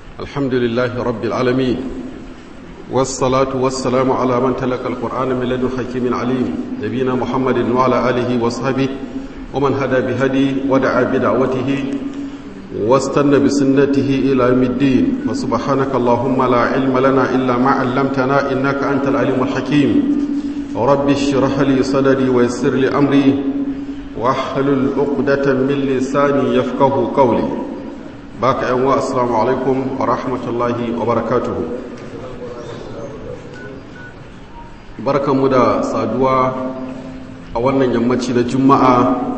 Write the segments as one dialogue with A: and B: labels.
A: الحمد لله رب العالمين والصلاة والسلام على من تلقى القرآن من لدن حكيم عليم نبينا محمد وعلى آله وصحبه ومن هدى بهدي ودعا بدعوته واستنى بسنته إلى يوم الدين وسبحانك اللهم لا علم لنا إلا ما علمتنا إنك أنت العليم الحكيم رب اشرح لي صدري ويسر لي أمري واحلل عقدة من لساني يفقه قولي باك أنواء السلام عليكم ورحمة الله وبركاته بركة مدى صادوا أولا يمتي لجمعة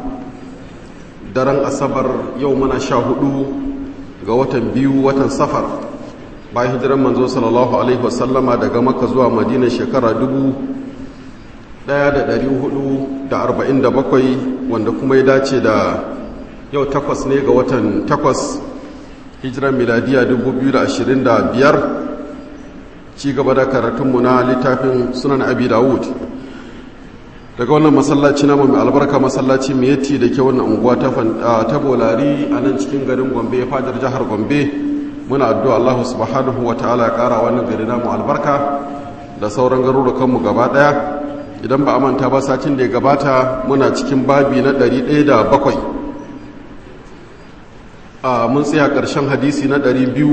A: daren asabar yau mana sha hudu ga watan biyu watan safar bayan hijiran manzo sallallahu alaihi wasallama daga maka zuwa madina shekara dubu daya da dari hudu da arba'in da bakwai wanda kuma ya dace da yau takwas ne ga watan takwas hijiran miladiya dubu biyu da ashirin da biyar ci gaba da karatunmu na littafin sunan abi dawud daga wannan masallaci namu mai albarka masallaci mai yatti da ke wannan unguwa ta bolari a nan cikin garin gombe fadar jihar gombe muna addu'a Allah subhanahu wa ta'ala ya kara wannan gari namu albarka da sauran garurukanmu gaba daya idan ba a manta ba satin da ya gabata muna cikin babi na 107 a mun tsaya ƙarshen hadisi na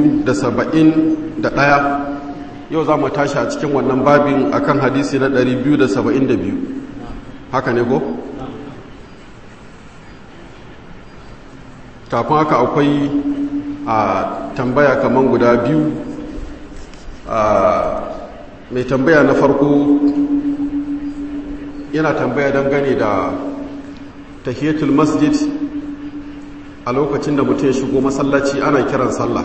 A: 271 yau za mu tashi a cikin wannan babin akan hadisi na 272 haka ne ko? kafin haka akwai a tambaya kaman guda biyu mai tambaya na farko yana tambaya dangane da tahiyatul masjid a lokacin da mutum ya shigo masallaci ana kiran sallah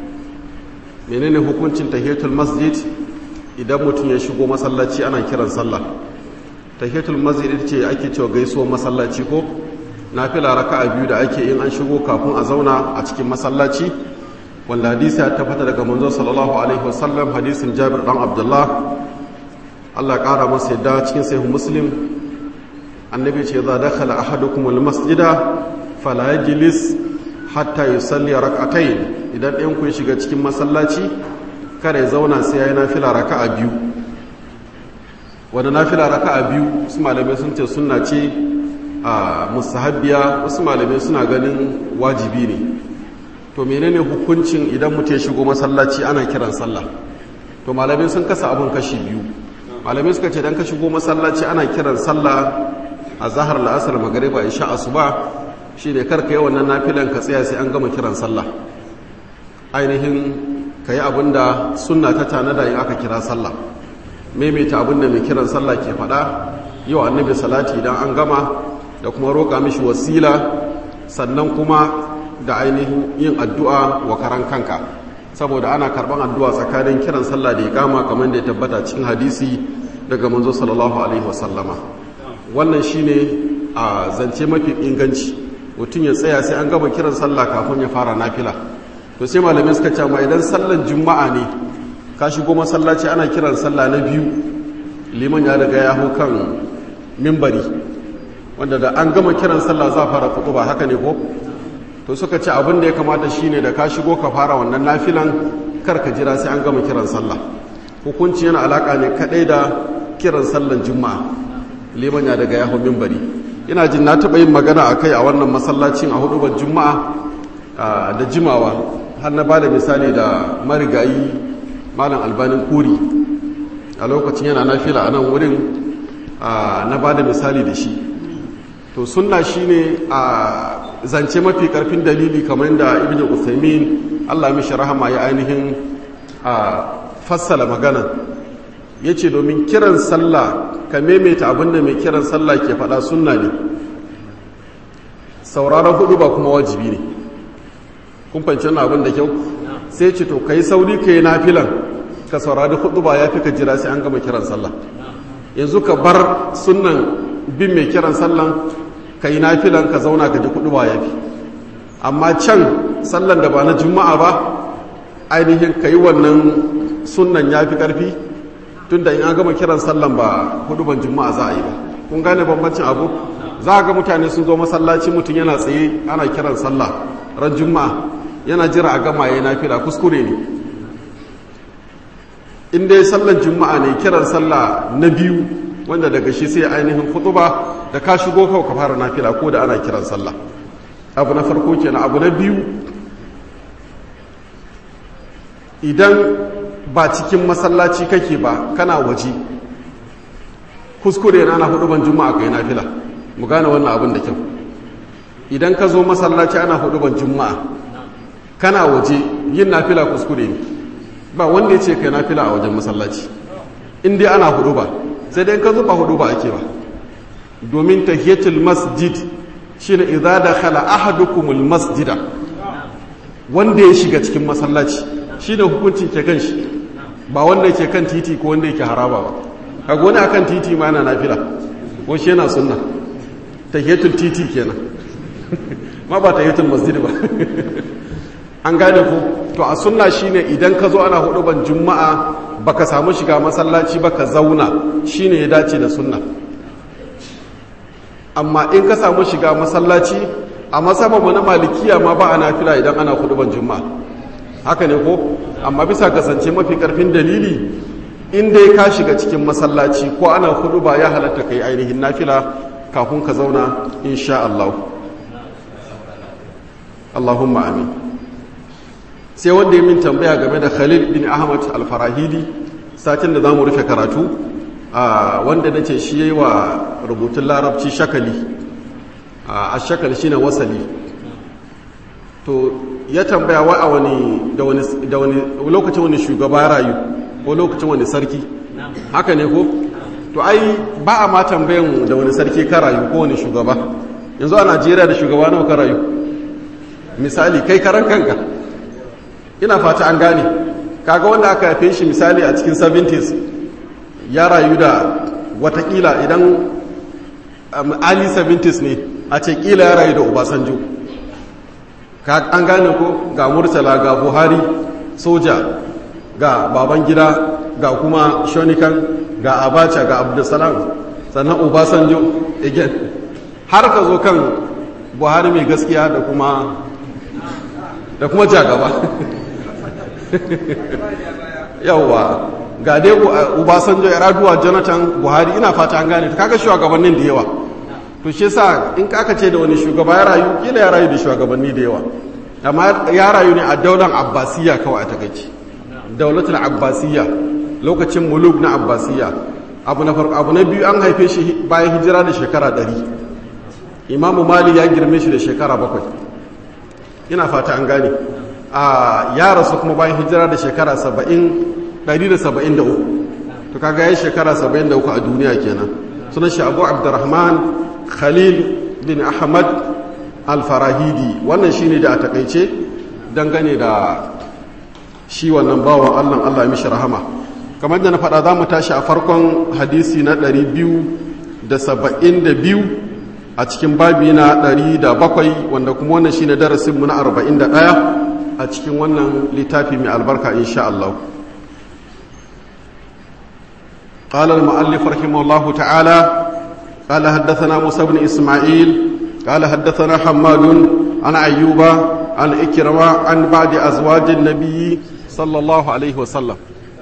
A: menene hukuncin tahiyatul masjid idan mutum ya shigo masallaci ana kiran sallah tahiyatul masjid ce ake cewa gaisuwar masallaci ko nafila raka'a biyu da ake in an shigo kafin a zauna a cikin masallaci wanda hadisi ya tabbata daga manzo sallallahu alaihi wasallam hadisin Jabir dan Abdullah Allah kara masa yadda cikin sahih Muslim annabi ce za dakhala ahadukum almasjida fala yajlis hatta yusalli rak'atayn idan ɗayan ku shiga cikin masallaci kada ya zauna sai yayi nafila raka'a biyu wanda nafila raka'a biyu su malamai sun ce sunna ce a musahabbiya wasu malamai suna ganin wajibi ne to menene hukuncin idan mutum ya shigo masallaci ana kiran sallah to malamai sun kasa abun kashi biyu malamai suka ce dan ka shigo masallaci ana kiran sallah a zahar la'asar magariba isha asuba shine karka yi wannan nafilan ka tsaya sai an gama kiran sallah ainihin ka yi abin da sunna ta tanada in aka kira sallah maimaita abin da mai kiran sallah ke faɗa yau annabi salati idan an gama da kuma roƙa mishi wasila sannan kuma da ainihin yin addu'a wa karan kanka saboda ana karɓar addu'a tsakanin kiran sallah da ya kama kamar da ya tabbata cikin hadisi daga manzo sallallahu alaihi wasallama wannan shine a zance mafi inganci mutum ya tsaya sai an gama kiran sallah kafin ya fara nafila to sai malamai suka ce ma idan sallan juma'a ne ka shigo masallaci ana kiran sallah na biyu liman ya daga ya kan mimbari wanda da an gama kiran sallah za fara kuɗu ba haka ne ko to suka ce abin da ya kamata shine da ka shigo ka fara wannan nafilan kar ka jira sai an gama kiran sallah hukunci yana alaka ne kadai da kiran sallan juma'a liman ya daga yaho mimbari ina jin na taɓa yin magana a kai a wannan masallacin a hudubar juma'a da jimawa har na ba da misali da marigayi malam albanin kuri a lokacin yana nafila a nan wurin na ba da misali da shi to sunna shine a zance mafi karfin dalili kamar da ibn usaimin allah mishi rahama ya ainihin a fassala magana ya ce domin kiran sallah ka maimaita abinda mai kiran sallah ke faɗa sunna ne sauraron hudu ba kuma wajibi ne kun fahimci wannan abin da kyau sai ce to ka yi sauri ka yi nafilan ka saurari hudu ba ya fi ka jira sai an gama kiran sallah yanzu ka bar sunan bin mai kiran sallan ka yi nafilan ka zauna ka ji hudu ba ya fi amma can sallan da ba na juma'a ba ainihin ka yi wannan sunan ya fi ƙarfi tun da in an gama kiran sallan ba hudu ban juma'a za a yi ba kun gane bambancin abu za a ga mutane sun zo masallaci mutum yana tsaye ana kiran sallah ran juma'a yana jira a gama ya nafila kuskure ne in dai sallan juma'a ne kiran sallah na biyu wanda daga shi sai ainihin kutuba da ka shigo kawai ka fara nafila ko da ana kiran sallah abu na farko kenan abu na biyu idan ba cikin masallaci kake ba kana waje kuskure na na hudu ban juma'a kai nafila mu gane wannan abin da kyau idan ka zo masallaci ana hudu ban juma'a kana waje yin nafila kuskure ne ba wanda ya ce kai nafila a wajen masallaci in dai ana hudu ba sai dai ka zo ba hudu ba ake ba domin tahiyatul masjid shine idza dakhala ahadukumul masjida wanda ya shiga cikin masallaci shine hukuncin ke kan shi ba wanda yake kan titi ko wanda yake haraba ba kaga wani akan titi ma yana nafila ko shi yana sunna tahiyatul titi kenan ma ba tahiyatul masjid ba an gane ko to a sunna shine idan ka zo ana hudu ban juma'a baka samu shiga masallaci baka zauna shine ya dace da sunna amma in ka samu shiga masallaci a masabanmu na malikiya ma ba a nafila idan ana hudu ban juma'a haka ne ko amma bisa kasance mafi karfin dalili in dai ka shiga cikin masallaci ko ana hudu ba ya halatta kai ainihin nafila kafin ka zauna insha Allah Allahumma amin sai wanda ya min tambaya game da Khalil bin Ahmad al-Farahidi satin da zamu rufe karatu wanda nace shi yayi wa rubutun larabci shakali a shakali shine wasali to ya tambaya wa a wani da wani lokacin wani shugaba rayu ko lokacin wani sarki haka ne ko to ai ba a ma tambayan da wani sarki ka rayu ko wani shugaba yanzu a najeriya da shugaba nawa ka rayu misali kai karan kanka ina fata an gane kaga wanda aka haife shi misali a cikin 70s ya rayu da watakila idan ali 70s ne a ce kila ya rayu da obasanjo an gane ko ga murtala ga buhari soja ga baban gida ga kuma shonikan ga abacha ga abdulsalam sannan obasanjo again har ka zo kan buhari mai gaskiya da kuma da kuma jagaba yauwa ga dai obasanjo ya raduwa jonathan buhari ina fata an gane kaga shugabannin da yawa to shi sa in kaka ce da wani shugaba ya rayu kila ya rayu da shugabanni da yawa amma ya rayu ne a daular abbasiyya kawai a takaici daulatul abbasiyya lokacin muluk na abbasiyya abu na farko abu na biyu an haife shi bayan hijira da shekara ɗari imamu mali ya girme shi da shekara bakwai ina fata an gane a ya rasu kuma bayan hijira da shekara saba'in ɗari da saba'in da uku to kaga ya shekara saba'in da uku a duniya kenan sunan shi abu abdurrahman khalil bin ahmad alfarahidi wannan shine da a takaice dangane da shi wannan bawan allah allah mishi rahama kamar da na faɗa za mu tashi a farkon hadisi na 272 a cikin babi na 107 wanda kuma wannan shine darasinmu na 41 a cikin wannan littafi mai albarka insha Allah قال المؤلف رحمه الله تعالى قال حدثنا موسى بن إسماعيل قال حدثنا حماد عن أيوب عن إكرمة عن بعد أزواج النبي صلى الله عليه وسلم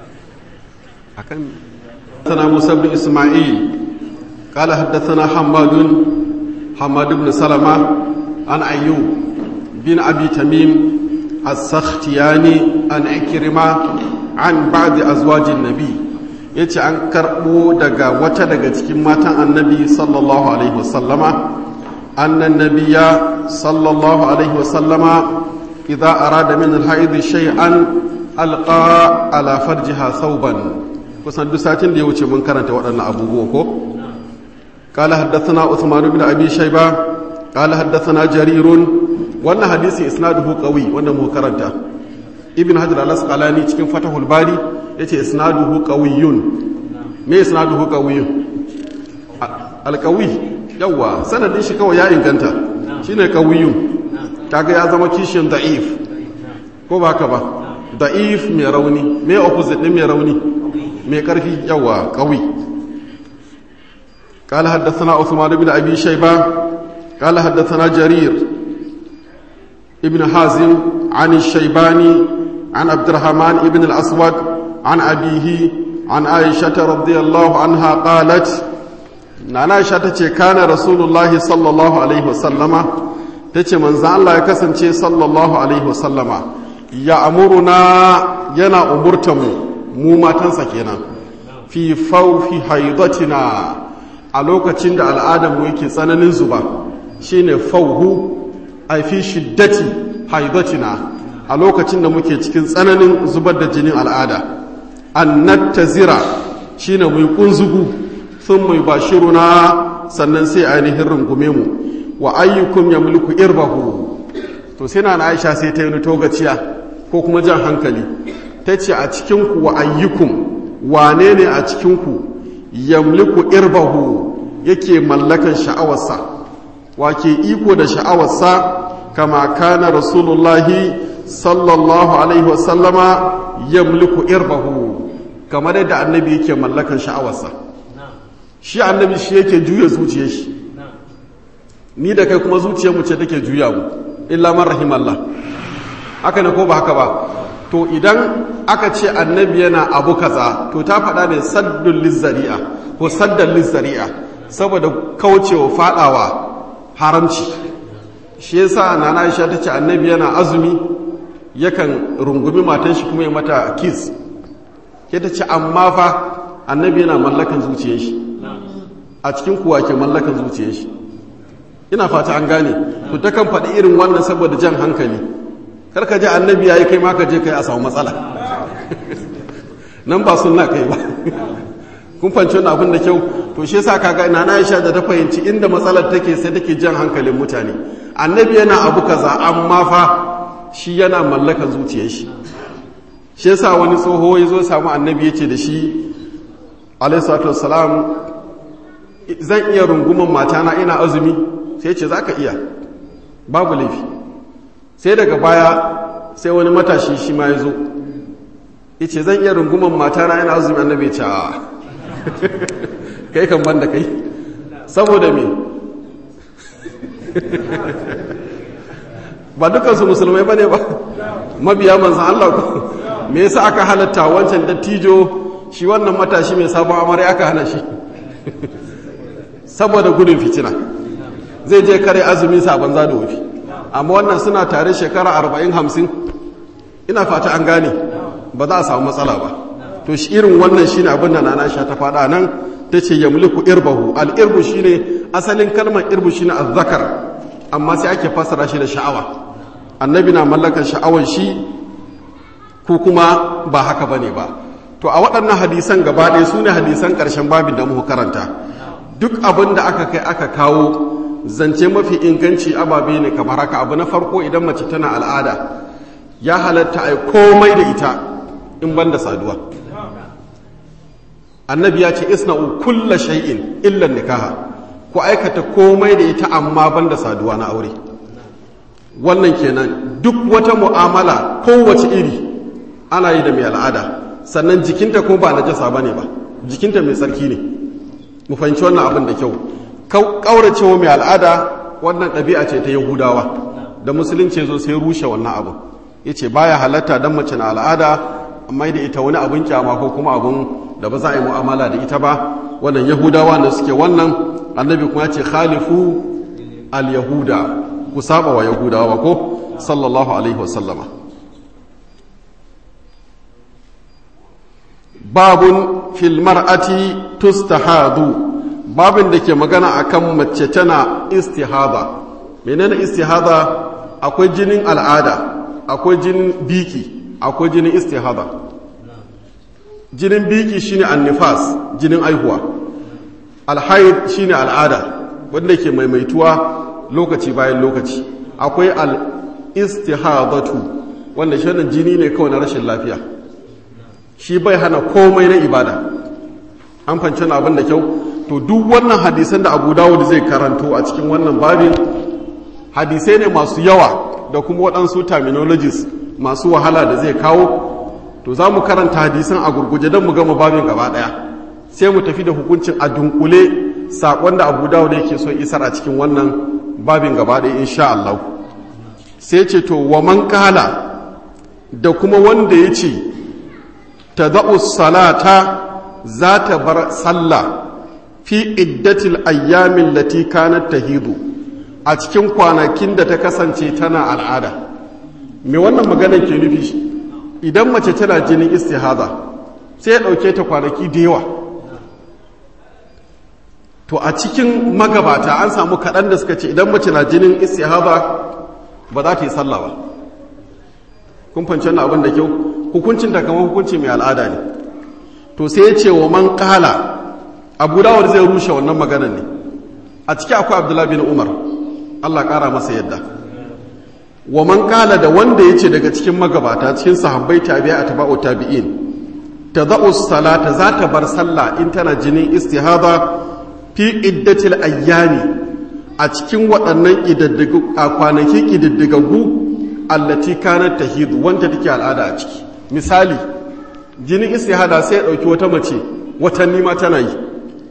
A: حدثنا موسى بن إسماعيل قال حدثنا حماد حماد بن سلمة عن أيوب بن أبي تميم السختياني عن إكرمة عن بعد أزواج النبي ya ce an karɓo daga wata daga cikin matan annabi sallallahu alaihi wasallama annan nabiya sallallahu alaihi wasallama idza arada min alhaid shay'an alqa ala farjiha thawban kusan duk satin da ya wuce mun karanta waɗannan abubuwa ko قال حدثنا عثمان بن ابي شيبه قال حدثنا جرير wannan hadisi isnaduhu qawi wanda mu karanta ibn hajar al-asqalani cikin fatahul bari yace isnaduhu qawiyyun me isnaduhu qawiyyun al-qawi yawa sanadin shi kawai ya inganta shine qawiyyun kaga ya zama kishin da'if ko ba ka ba da'if mai rauni me opposite din mai rauni mai karfi yawa qawi قال حدثنا عثمان بن ابي شيبه قال حدثنا جرير ابن حازم عن الشيباني عن عبد الرحمن ابن الأسود عن أبيه عن عائشة رضي الله عنها قالت نانا عائشة كان رسول الله صلى الله عليه وسلم تتي من زعل الله يكسن صلى الله عليه وسلم يا أمرنا ينا أمرتم mu matansa kenan fi faufi haidatina a lokacin da al'adarmu yake tsananin zuba shine fauhu a fi shiddati haidatina a lokacin da muke cikin tsananin zubar da jinin al'ada an zira shine mai kunzugu sun mai bashiruna sannan sai ainihin rungume mu wa ayyukum ya mulku irbahu to sai na aisha sai ta yi togaciya ko kuma jan hankali ta ce a cikinku wa ayyukum wane ne a cikinku yamliku irbahu yake mallakan sha'awarsa wake iko da sha'awarsa kama kana rasulullahi sallallahu alaihi wasallama yamliku irbahu kamar yadda annabi yake mallakan sha'awarsa shi annabi shi yake juya zuciyar shi ni da kai kuma zuciyarmu ce take juya mu illa man rahimallah haka ne ko ba haka ba to idan aka ce annabi yana abu kaza to ta faɗa ne saddun lizzari'a ko saddan lizzari'a saboda kaucewa faɗawa haramci shi yasa nana Aisha ta ce annabi yana azumi yakan rungumi matan shi kuma ya mata kiss ke ta ce amma fa annabi yana mallakan zuciyar shi a cikin kuwa ke mallakan zuciyar shi ina fata an gane to takan faɗi irin wannan saboda jan hankali karka ji annabi ya yi kai maka je kai a samu matsala nan ba sunna kai ba kun fanci wani abin da kyau to shi yasa kaga ina na Aisha da ta fahimci inda matsalar take sai take jan hankalin mutane annabi yana abu kaza amma fa shi yana mallakan zuciyar shi shi yasa wani tsoho ya zo samu annabi ya ce da shi alaihi salatu wassalam zan iya runguman matana ina azumi sai ce zaka iya babu laifi sai daga baya sai wani matashi shi ma ya zo ya ce zan iya runguman matana yana azumi annabi ce a kai kan banda kai saboda me ba dukansu musulmai ba ne ba mabiya manzan Allah ku me yasa aka halatta wancan dattijo shi wannan matashi mai sabon amare aka hana shi saboda gudun fitina zai je kare azumin sa banza da wufi amma wannan suna tare shekara arba'in hamsin ina fata an gane ba za a samu matsala ba to shi irin wannan shine abin da nana sha ta faɗa nan ta ce yamliku irbahu al-irbu shine asalin kalmar irbu shine azzakar amma sai ake fassara shi da sha'awa annabi na mallakar sha'awar shi ko kuma ba haka bane ba to a waɗannan hadisan gaba ɗaya su ne hadisan ƙarshen babin da muka karanta duk abin da aka kai aka kawo zance mafi inganci ababe ne kamar haka abu na farko idan mace tana al'ada ya halatta a komai da ita in banda saduwa annabi ya ce isna'u kulla shay'in illa nikaha ku aikata komai da ita amma banda saduwa na aure wannan kenan duk wata mu'amala kowace iri ana yi da mai al'ada sannan jikinta kuma ba najasa bane ba jikinta mai tsarki ne mu fahimci wannan abin da kyau kauracewa mai al'ada wannan ɗabi'a ce ta yahudawa da musulunci zo sai rushe wannan abu ya ce baya halatta don mace na al'ada amma da ita wani abin kyama ko kuma abin da ba za a yi mu'amala da ita ba wannan yahudawa da suke wannan annabi kuma ce khalifu al-yahuda ku saba wa yahudawa ko sallallahu alaihi wasallama babun fil mar'ati tustahadu babin da ke magana akan mace tana istihada menene istihada akwai jinin al'ada akwai jinin biki akwai jinin istihada jinin biki shine annifas jinin aihuwa alhaid shine al'ada wanda ke maimaituwa lokaci bayan lokaci akwai al-istihadatu wanda shi jini ne kawai na rashin lafiya shi bai hana komai na ibada an fanci abin da kyau to duk wannan hadisan da abu dawud zai karanto a cikin wannan babin hadisai ne masu yawa da kuma waɗansu terminologies masu wahala da zai kawo to za mu karanta hadisan a gurguje don mu gama babin gaba ɗaya sai mu tafi da hukuncin a dunkule saƙon da abu dawud yake so isar a cikin wannan babin gaba ɗaya insha Allah sai ce to wa man kala da kuma wanda ya ce ta salata za ta bar sallah fi iddatil ayyamin lati kanat tahidu a cikin kwanakin da ta kasance tana al'ada me wannan maganar ke nufi idan mace tana jinin istihaza sai ya ɗauke ta kwanaki da yawa to a cikin magabata an samu kaɗan da suka ce idan mace na jinin istihaza ba za ta yi sallah ba kun fanci wannan abin da kyau hukuncin da kamar hukunci mai al'ada ne to sai ya ce wa man kala abu dawar zai rushe wannan maganar ne a ciki akwai abdullahi bin umar allah kara masa yadda wa man kala da wanda ya ce daga cikin magabata cikin sahabbai tabi'a a taba'u tabi'in ta za'u salata za ta bar sallah in tana jinin istihada fi iddatil ayyami a cikin waɗannan a kwanaki ƙididdigaggu allati kanat tahidu wanda take al'ada a ciki misali jinin istihada sai ya ɗauki wata mace watanni ma tana yi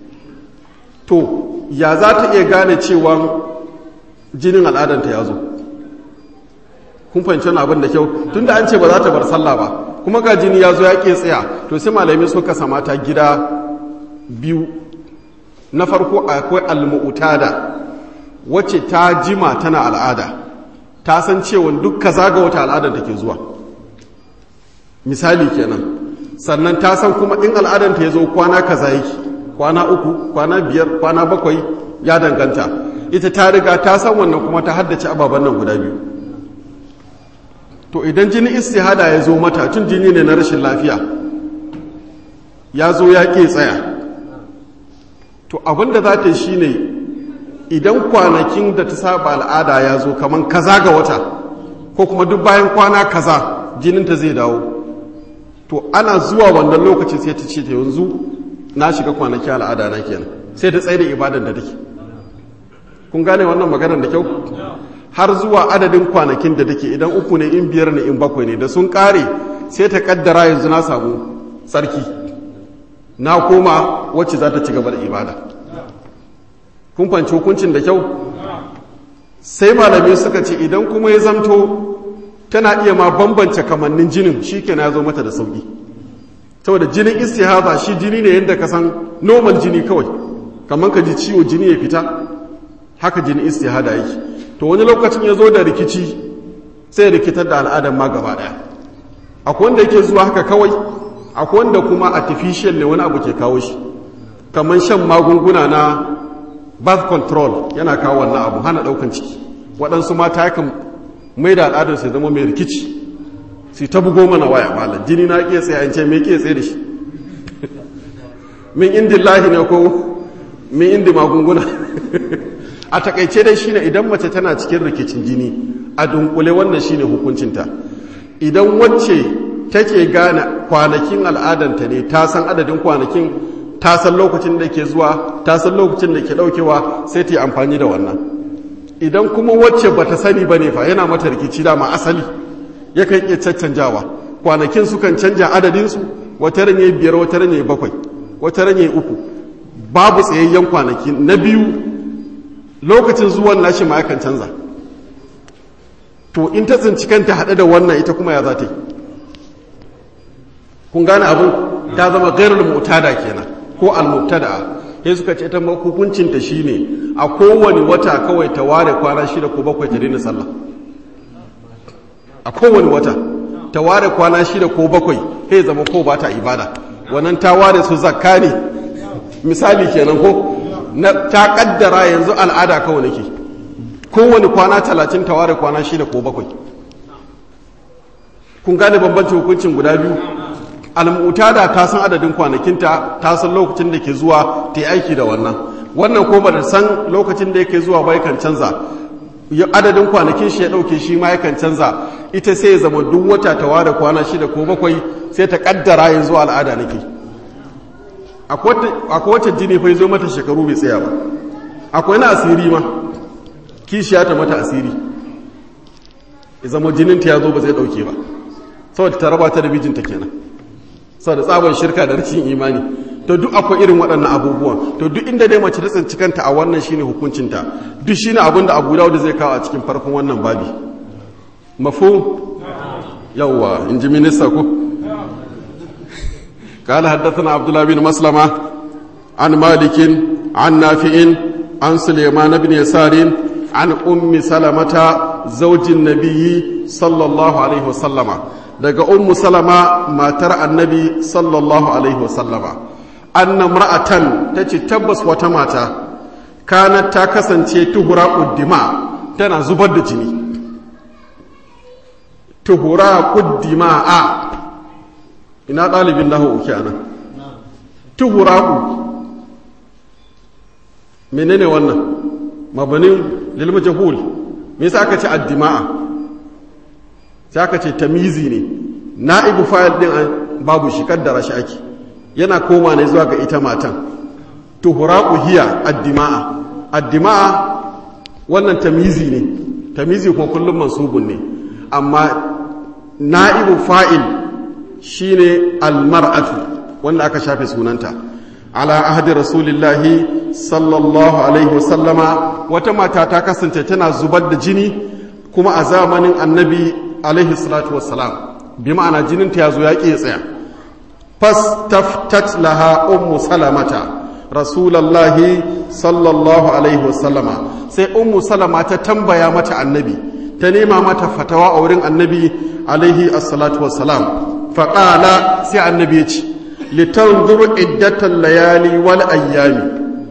A: to ya za ta iya gane cewa jinin al'adanta ya zo kun fahimci wani abin da kyau tun da an ce ba za ta bar sallah ba kuma ga jini ya zo ya ke tsaya to sai malamai suka samata gida biyu na farko akwai almu'tada wacce ta jima tana al'ada ta san cewa duk kaza ga wata al'adar take zuwa misali kenan sannan ta san kuma in al'adar ta ya zo kwana kaza yake kwana uku kwana biyar kwana bakwai ya danganta ita ta riga ta san wannan kuma ta haddace ababen nan guda biyu to idan jini istihada ya zo mata tun jini ne na rashin lafiya ya zo ya ke tsaya to abinda za ta yi shi ne idan kwanakin da ta saba al'ada ya zo kamar kaza ga wata ko kuma duk bayan kwana kaza jininta zai dawo to ana zuwa wannan lokaci sai ta ce ta yanzu na shiga kwanaki al'ada na kenan sai ta tsaye da ibadar da take kun gane wannan maganar da kyau har zuwa adadin kwanakin da take idan uku ne in biyar ne in bakwai ne da sun kare sai ta kaddara yanzu na samu tsarki na koma wacce za ta ci gaba da ibada kun fanci hukuncin da kyau sai malamai suka ce idan kuma ya zamto tana iya ma bambance kamannin jinin shi ke na zo mata da sauki saboda jinin istihaza shi jini ne yadda ka san normal jini kawai kamar ka ji ciwo jini ya fita haka jini istihada yake to wani lokacin ya zo da rikici sai rikitar da al'adar ma gaba daya akwai wanda yake zuwa haka kawai akwai wanda kuma artificial ne wani abu ke kawo shi kamar shan magunguna na birth control yana kawo wannan abu hana daukan ciki waɗansu mata yakan mai da al'adar sai zama mai rikici sai ta bugo mana waya malam jini na iya tsaye an ce me ke tsaye da shi min indi lahi ne ko min indi magunguna a takaice dai shine idan mace tana cikin rikicin jini a dunkule wannan shine hukuncinta idan wacce take gane kwanakin al'adanta ne ta san adadin kwanakin ta san lokacin da ke zuwa ta san lokacin da ke daukewa sai ta yi amfani da wannan idan kuma wacce bata sani bane fa yana mata rikici dama asali yakan iya caccanjawa kwanakin sukan canja adadinsu wata ranye biyar wata ranye bakwai wata ranye uku babu tsayayyen kwanaki na biyu lokacin zuwan nashi ma yakan canza to in ta tsinci kanta haɗe da wannan ita kuma ya za ta yi kun gane abin ta zama gairar mutada kenan ko al-mubtada sai suka ce ta hukuncin ta shine a kowane wata kawai ta ware kwana shida ko bakwai ta daina sallah a kowane wata ta ware kwana shida ko bakwai sai zama ko ba ta ibada wannan ta ware su zakka ne misali kenan ko na ta kaddara yanzu al'ada kawai nake kowane kwana talatin ta ware kwana shida ko bakwai kun gane bambancin hukuncin guda biyu al'utada ta san adadin kwanakinta ta san lokacin da ke zuwa ta yi aiki da wannan wannan ko ba da san lokacin da yake zuwa ba yakan canza adadin kwanakin shi ya ɗauke shi ma yakan canza ita sai ya zama duk wata ta ware kwana shida ko bakwai sai ta kaddara yanzu al'ada nake akwai wacce jini fa zo mata shekaru bai tsaya ba akwai na asiri ma kishiya ta mata asiri ya zama jininta ya zo ba zai ɗauke ba saboda ta raba ta da mijinta kenan saboda tsaban shirka da rashin imani to duk akwai irin waɗannan abubuwan to duk inda dai mace ta tsinci kanta a wannan shine hukuncinta duk shine abin da Abu Dawud zai kawo a cikin farkon wannan babi mafu yawwa in ji minista ku قال حدثنا عبد الله بن مسلمة عن مالك عن نافع عن سليمان بن يسار عن أم سلمة زوج النبي صلى الله عليه وسلم daga ummu salama matar annabi sallallahu alaihi wasallama anna imra'atan tace tabbas wata mata kanat ta kasance tuhura uddima tana zubar da jini tuhura uddima a ina ɗalibin nahu uke anan tuhura menene wannan mabanin lil majhul me yasa aka ce addima'a sai aka ce tamizi ne na'ibu fayil din babu shi kaddara shi ake yana koma ne zuwa ga ita matan tuhuraqu hiya addima'a addima'a wannan tamizi ne tamizi kuma kullum mansubun ne amma na'ibu fa'il shine almar'atu wanda aka shafe sunanta ala ahdi rasulillahi sallallahu alaihi wasallama wata mata ta kasance tana zubar da jini kuma a zamanin annabi alaihi salatu wassalam bi ma'ana jininta ya zo ya ƙi tsaya fastaftat laha ummu salamata rasulallahi sallallahu alaihi wasallama sai ummu salama ta tambaya mata annabi ta nema mata fatawa a wurin annabi alaihi assalatu wassalam faƙala sai annabi ya ce litanzuru iddatan layali wal ayyami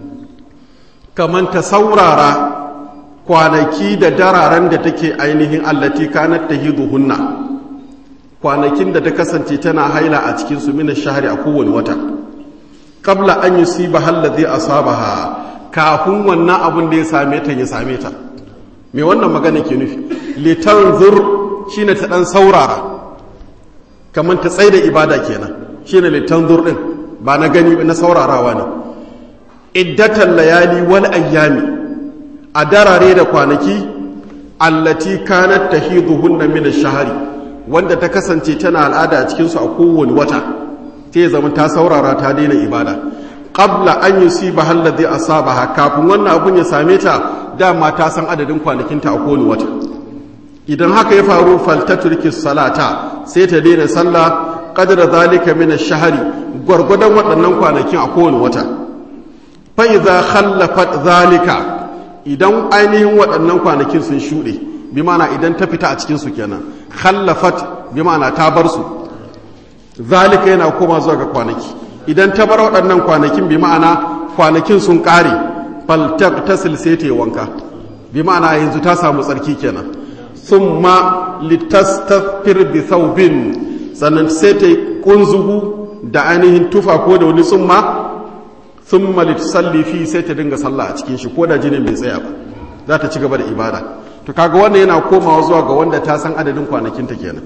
A: kaman ta saurara kwanaki da dararen da take ainihin allati kanat tahiduhunna kwanakin da ta kasance tana haila a cikin su mina shahari a kowane wata qabla an yusiba allazi asabaha kafin wannan abun da ya same ta ya same ta me wannan magana ke nufi litanzur shine ta dan saurara kaman ta tsaida ibada kenan shine litanzur din ba na gani na saurarawa ne iddatan layali wal ayyami a darare da kwanaki allati kanat tahiduhunna min ash-shahri wanda ta kasance tana al'ada a cikin su a kowane wata ta zama ta saurara ta daina ibada qabla an yusiba alladhi asabaha kafin wannan abun ya same ta dama ta san adadin kwanakinta a kowane wata idan haka ya faru faltaturki salata sai ta daina sallah qadra zalika min ash-shahri gwargwadon waɗannan kwanakin a kowane wata fa idza khallafat zalika idan ainihin waɗannan kwanakin sun shuɗe bi mana idan ta fita a cikinsu kenan khallafat bi mana ta bar su zalika yana koma zuwa ga kwanaki idan ta bar waɗannan kwanakin bi ma'ana kwanakin sun ƙare faltak ta silsete wanka bi ma'ana yanzu ta samu tsarki kenan summa litastafir bi thawbin sannan sai ta kunzugu da ainihin tufa ko da wani summa sun salli fi sai ta dinga sallah a cikin shi ko da jinin bai tsaya ba za ta ci gaba da ibada to kaga wannan yana komawa zuwa ga wanda ta san adadin kwanakin ta kenan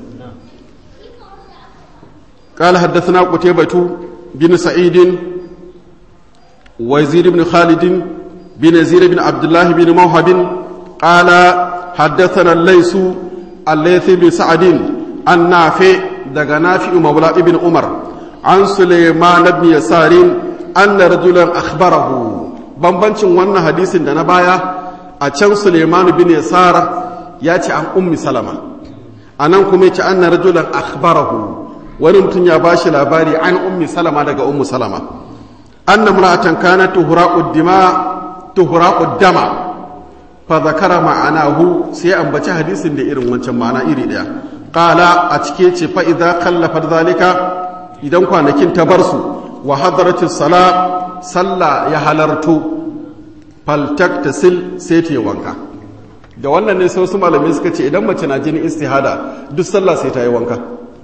A: قال حدثنا قتيبة بن سعيد وزير بن خالد بن يزيد بن عبد الله بن موهب قال حدثنا الليث الليث بن سعد عن نافع دغ نافع مولى ابن عمر عن سليمان بن يسار anna rajulan akhbarahu bambancin wannan hadisin da na baya a can Suleiman bin Yasar ya ce an ummi Salama anan kuma yace anna rajulan akhbarahu wani mutum ya bashi labari an ummi Salama daga ummu Salama anna imra'atan kanat tuhraqu dima tuhraqu dama fa zakara ma'anahu sai ambaci hadisin da irin wancan ma'ana iri daya qala a cike ce fa idza khallafat zalika idan kwanakin ta bar su wa hadarati sala sallah ya halarto faltaktasil sai ta yi wanka da wannan ne sai wasu malamai suka ce idan mace na jinin istihada duk sallah sai ta yi wanka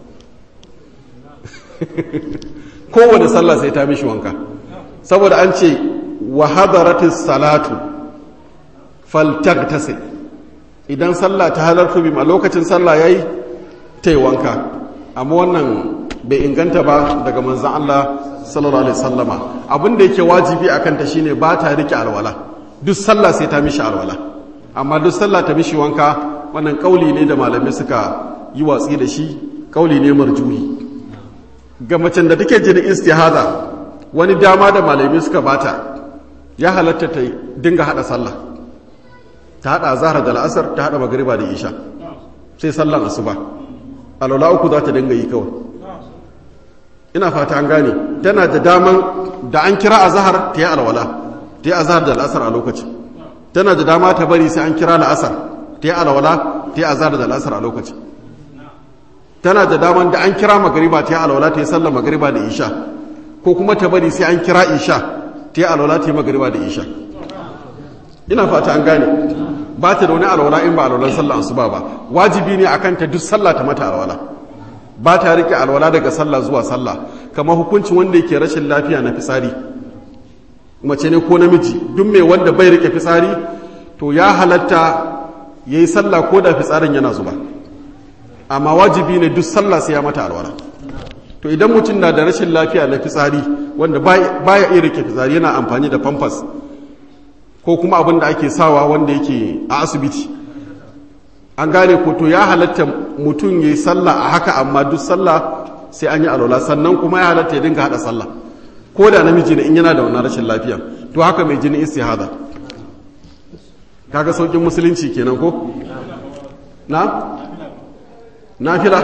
A: kowane sallah sai ta mishi wanka saboda an ce wa hadarati salatu faltaktasil idan sallah ta halarto bi a lokacin sallah yayi ta yi wanka amma wannan bai inganta ba daga manzan Allah sallallahu alaihi sallama abin da yake wajibi a kanta shine ba ta rike alwala duk sallah sai ta mishi alwala amma duk sallah ta mishi wanka wannan kauli ne da malamai suka yi watsi da shi kauli ne marjuhi ga macen da take jinin istihada wani dama da malamai suka bata ya halatta ta dinga hada sallah ta hada zahra da la'asar ta hada magriba da isha sai sallan asuba alwala uku za ta dinga yi kawai ina fata an gane tana da daman da an kira azhar ta yi alwala ta yi azhar da al'asar a lokacin tana da dama ta bari sai an kira la'asar ta yi alwala ta yi azhar da al'asar a lokacin tana da daman da an kira magariba ta yi alwala ta yi sallar magariba da isha ko kuma ta bari sai an kira isha ta yi alwala ta yi magariba da isha ina fata an gane ba ta da wani alwala in ba alwalan sallar asuba ba wajibi ne akan ta duk sallah ta mata alwala ba ta rike alwala daga sallah zuwa sallah kamar hukuncin wanda yake rashin lafiya na fitsari mace ne ko namiji duk mai wanda bai rike fitsari to ya halatta yayi sallah ko da fitsarin yana zuba amma wajibi ne duk sallah sai ya mata alwala to idan mutum na da rashin lafiya na fitsari wanda baya iya rike fitsari yana amfani da pampers ko kuma abin da ake sawa wanda yake a asibiti an gane ko to ya halatta mutum ya yi sallah a haka amma duk sallah sai an yi alwala sannan kuma ya halatta ya dinga hada sallah ko da namiji ne in yana da wannan rashin lafiya to haka mai jini istihada kaga saukin musulunci kenan ko na nafila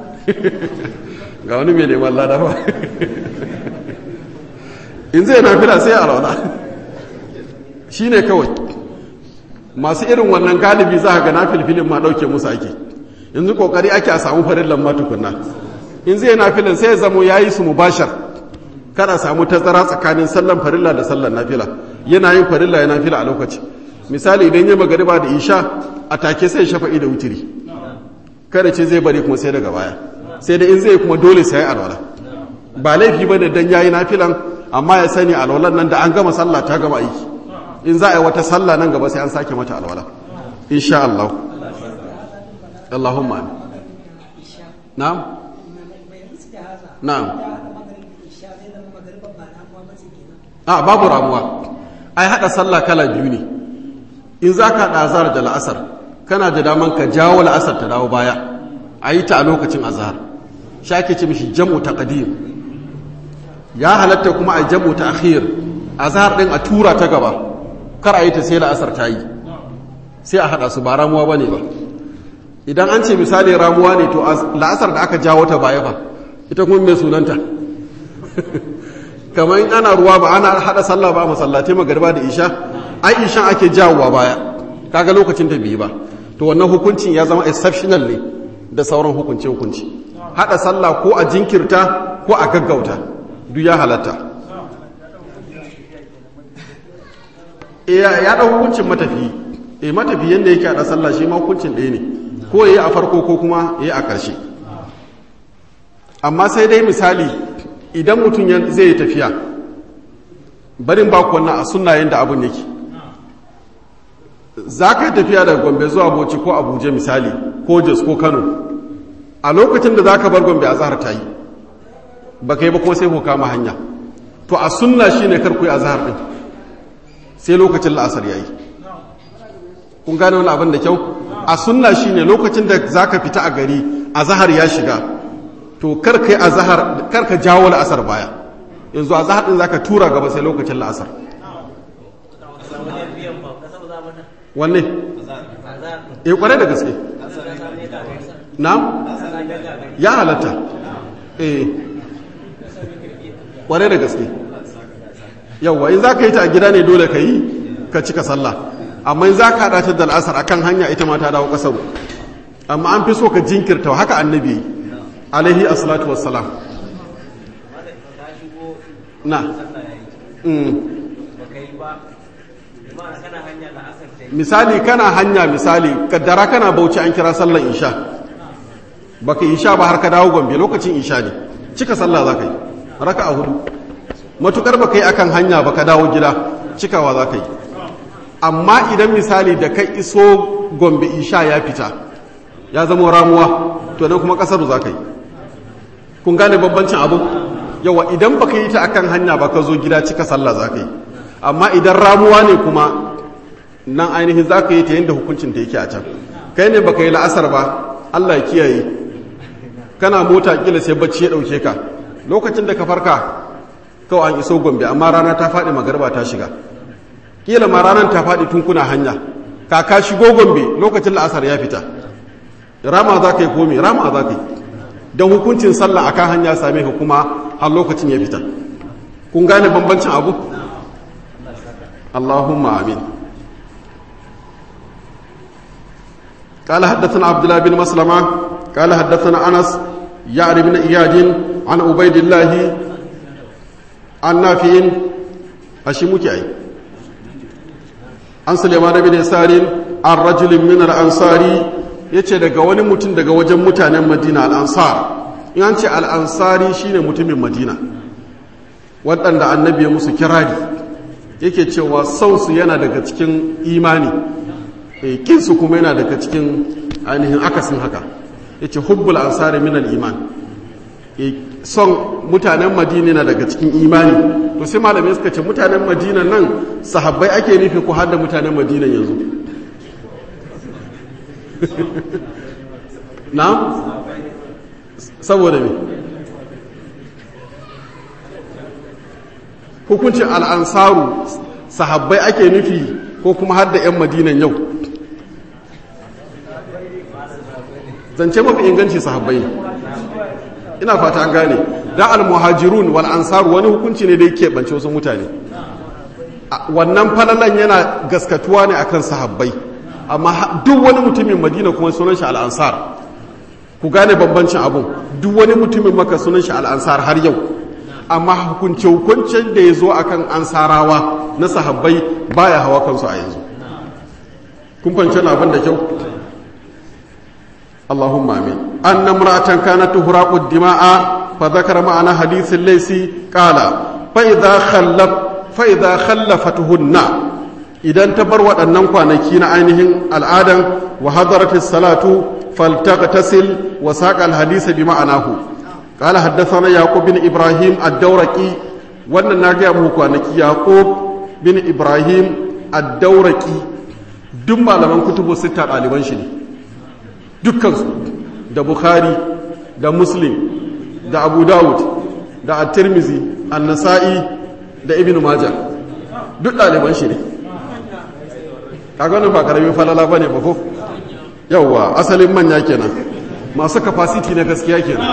A: ga wani mai neman lada ba in zai nafila sai alwala shi ne kawai masu irin wannan galibi za ga nafilfilin ma ɗauke musu ake yanzu kokari ake a samu farin lamma tukunna in zai nafilin sai ya zamo ya yi su mubashar kada samu tazara tsakanin sallan farilla da sallan nafila yana yin farilla ya nafila a lokaci misali idan ya magariba da isha a take sai shafa'i da wutiri kada ce zai bari kuma sai daga baya sai da in zai kuma dole sai alwala ba laifi bane dan yayi nafilan amma ya sani alwalan nan da an gama sallah ta gama aiki in za a yi wata sallah nan gaba sai an sake mata alwala insha Allah Allahumma amin na'am na'am a babu ramuwa ai hada sallah kala biyu ne in za ka haɗa azhar da la'asar kana da daman ka jawo la'asar ta dawo baya a yi ta a lokacin azhar shi ake ce mishi jam'u taqdim ya halatta kuma a jam'u ta akhir azhar din a tura ta gaba kar a yi ta sai la'asar ta yi sai a haɗa su ba ramuwa bane ba idan an ce misali ramuwa ne to la'asar da aka jawo ta baya fa ita kuma mai sunanta kamar in ana ruwa ba ana haɗa sallah ba masallatai magariba da isha ai ishan ake jawowa baya kaga lokacin ta biyu ba to wannan hukuncin ya zama exceptional ne da sauran hukunci hukunci haɗa sallah ko a jinkirta ko a gaggauta duk ya halatta ya ɗau hukuncin matafi e matafi yadda yake haɗa sallah shi ma hukuncin ɗaya ne ko ya yi a farko ko kuma ya yi a ƙarshe amma sai dai misali idan mutum zai yi tafiya barin baku wannan a sunna yadda abin yake za ka yi tafiya daga gombe zuwa bauchi ko abuja misali ko jos ko kano a lokacin da za ka bar gombe a zahar ta yi ba ka yi ba kuma sai ko kama hanya to a sunna shi ne karku yi a zahar ɗin sai lokacin la'asar ya yi kun gane wani abin da kyau a sunna shi ne lokacin da za ka fita a gari a zahar ya shiga to karka yi a zahar karka jawo la'asar baya yanzu a zahar ɗin za ka tura gaba sai lokacin la'asar wanne e kware da gaske na ya halatta e kware da gaske yauwa in za ka yi ta a gida ne dole ka yi ka cika sallah amma in za ka haɗa ta da al'asar a kan hanya ita ma ta dawo ƙasar amma an fi so ka jinkirta haka annabi alaihi asalatu wassalam na misali kana hanya misali kaddara kana bauchi an kira sallar isha baka isha ba har ka dawo gombe lokacin isha ne cika sallah za ka yi raka a hudu matukar baka yi akan hanya baka dawo gida cikawa za ka yi amma idan misali da kai iso gombe isha ya fita ya zama ramuwa to nan kuma kasar za ka yi kun gane babbancin abu yawa idan baka yi ta akan hanya baka zo gida cika sallah za ka yi amma idan ramuwa ne kuma nan ainihin za ka yi ta yadda hukuncin ta yake a can kai ne baka yi la'asar ba allah ya kiyaye kana mota kila sai bacci ya ɗauke ka lokacin da ka farka kawai an iso gombe amma rana ta faɗi magarba ta shiga kila ma ranar ta faɗi tun kuna hanya kaka shigo gombe lokacin la'asar ya fita rama za ka yi komi rama za ka yi don hukuncin sallah akan hanya same ka kuma har lokacin ya fita kun gane bambancin abu allahumma amin قال حدثنا عبد الله بن مسلمة قال حدثنا أنس يعني بن إياد عن عبيد الله عن نافع أشمك أي عن سليمان بن يسار عن رجل من الأنصار yace daga wani mutum daga wajen mutanen madina al'ansar in an ce al'ansari shine mutumin madina waɗanda annabi ya musu kirari yake cewa sausu yana daga cikin imani kinsu kuma yana daga cikin ainihin akasin haka ya ce hubbul ansari minal iman son mutanen madina na daga cikin imani to sai malamai suka ce mutanen madina nan sahabbai ake nufi ko har da mutanen madina yanzu na saboda me hukuncin al'ansaru sahabbai ake nufi ko kuma har da 'yan madinan yau zance mafi inganci sahabbai ne ina fata an gane da al-muhajirun wal ansar wani hukunci ne da yake bance wasu mutane wannan falalan yana gaskatuwa ne akan sahabbai amma duk wani mutumin madina kuma sunan shi al-ansar ku gane bambancin abun duk wani mutumin maka sunan shi al-ansar har yau amma hukunce hukuncen da ya zo akan ansarawa na sahabbai baya hawa kansu a yanzu kun fahimci abin da kyau اللهم امين ان امراه كانت تهراق الدماء فذكر معنا حديث الليثي قال فاذا خلف فاذا خلفتهن idan ta bar waɗannan kwanaki na ainihin al'adan wa hadaratis salatu faltaghtasil wa saqa al-hadith bi ma'anahu qala haddathana yaqub bin ibrahim ad-dawraqi wannan na ga muku kwanaki yaqub bin ibrahim ad-dawraqi duk malaman kutubu sita ɗaliban shi ne dukkansu da bukhari da muslim da abu dawud da at-tirmizi an-nasa'i da ibn majah duk ɗaliban shi ne kaga wannan ba karamin falala bane ba ko yawwa asalin manya kenan masu capacity na gaskiya kenan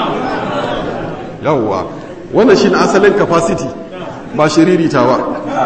A: yawwa wannan shine asalin capacity ba shiririta ba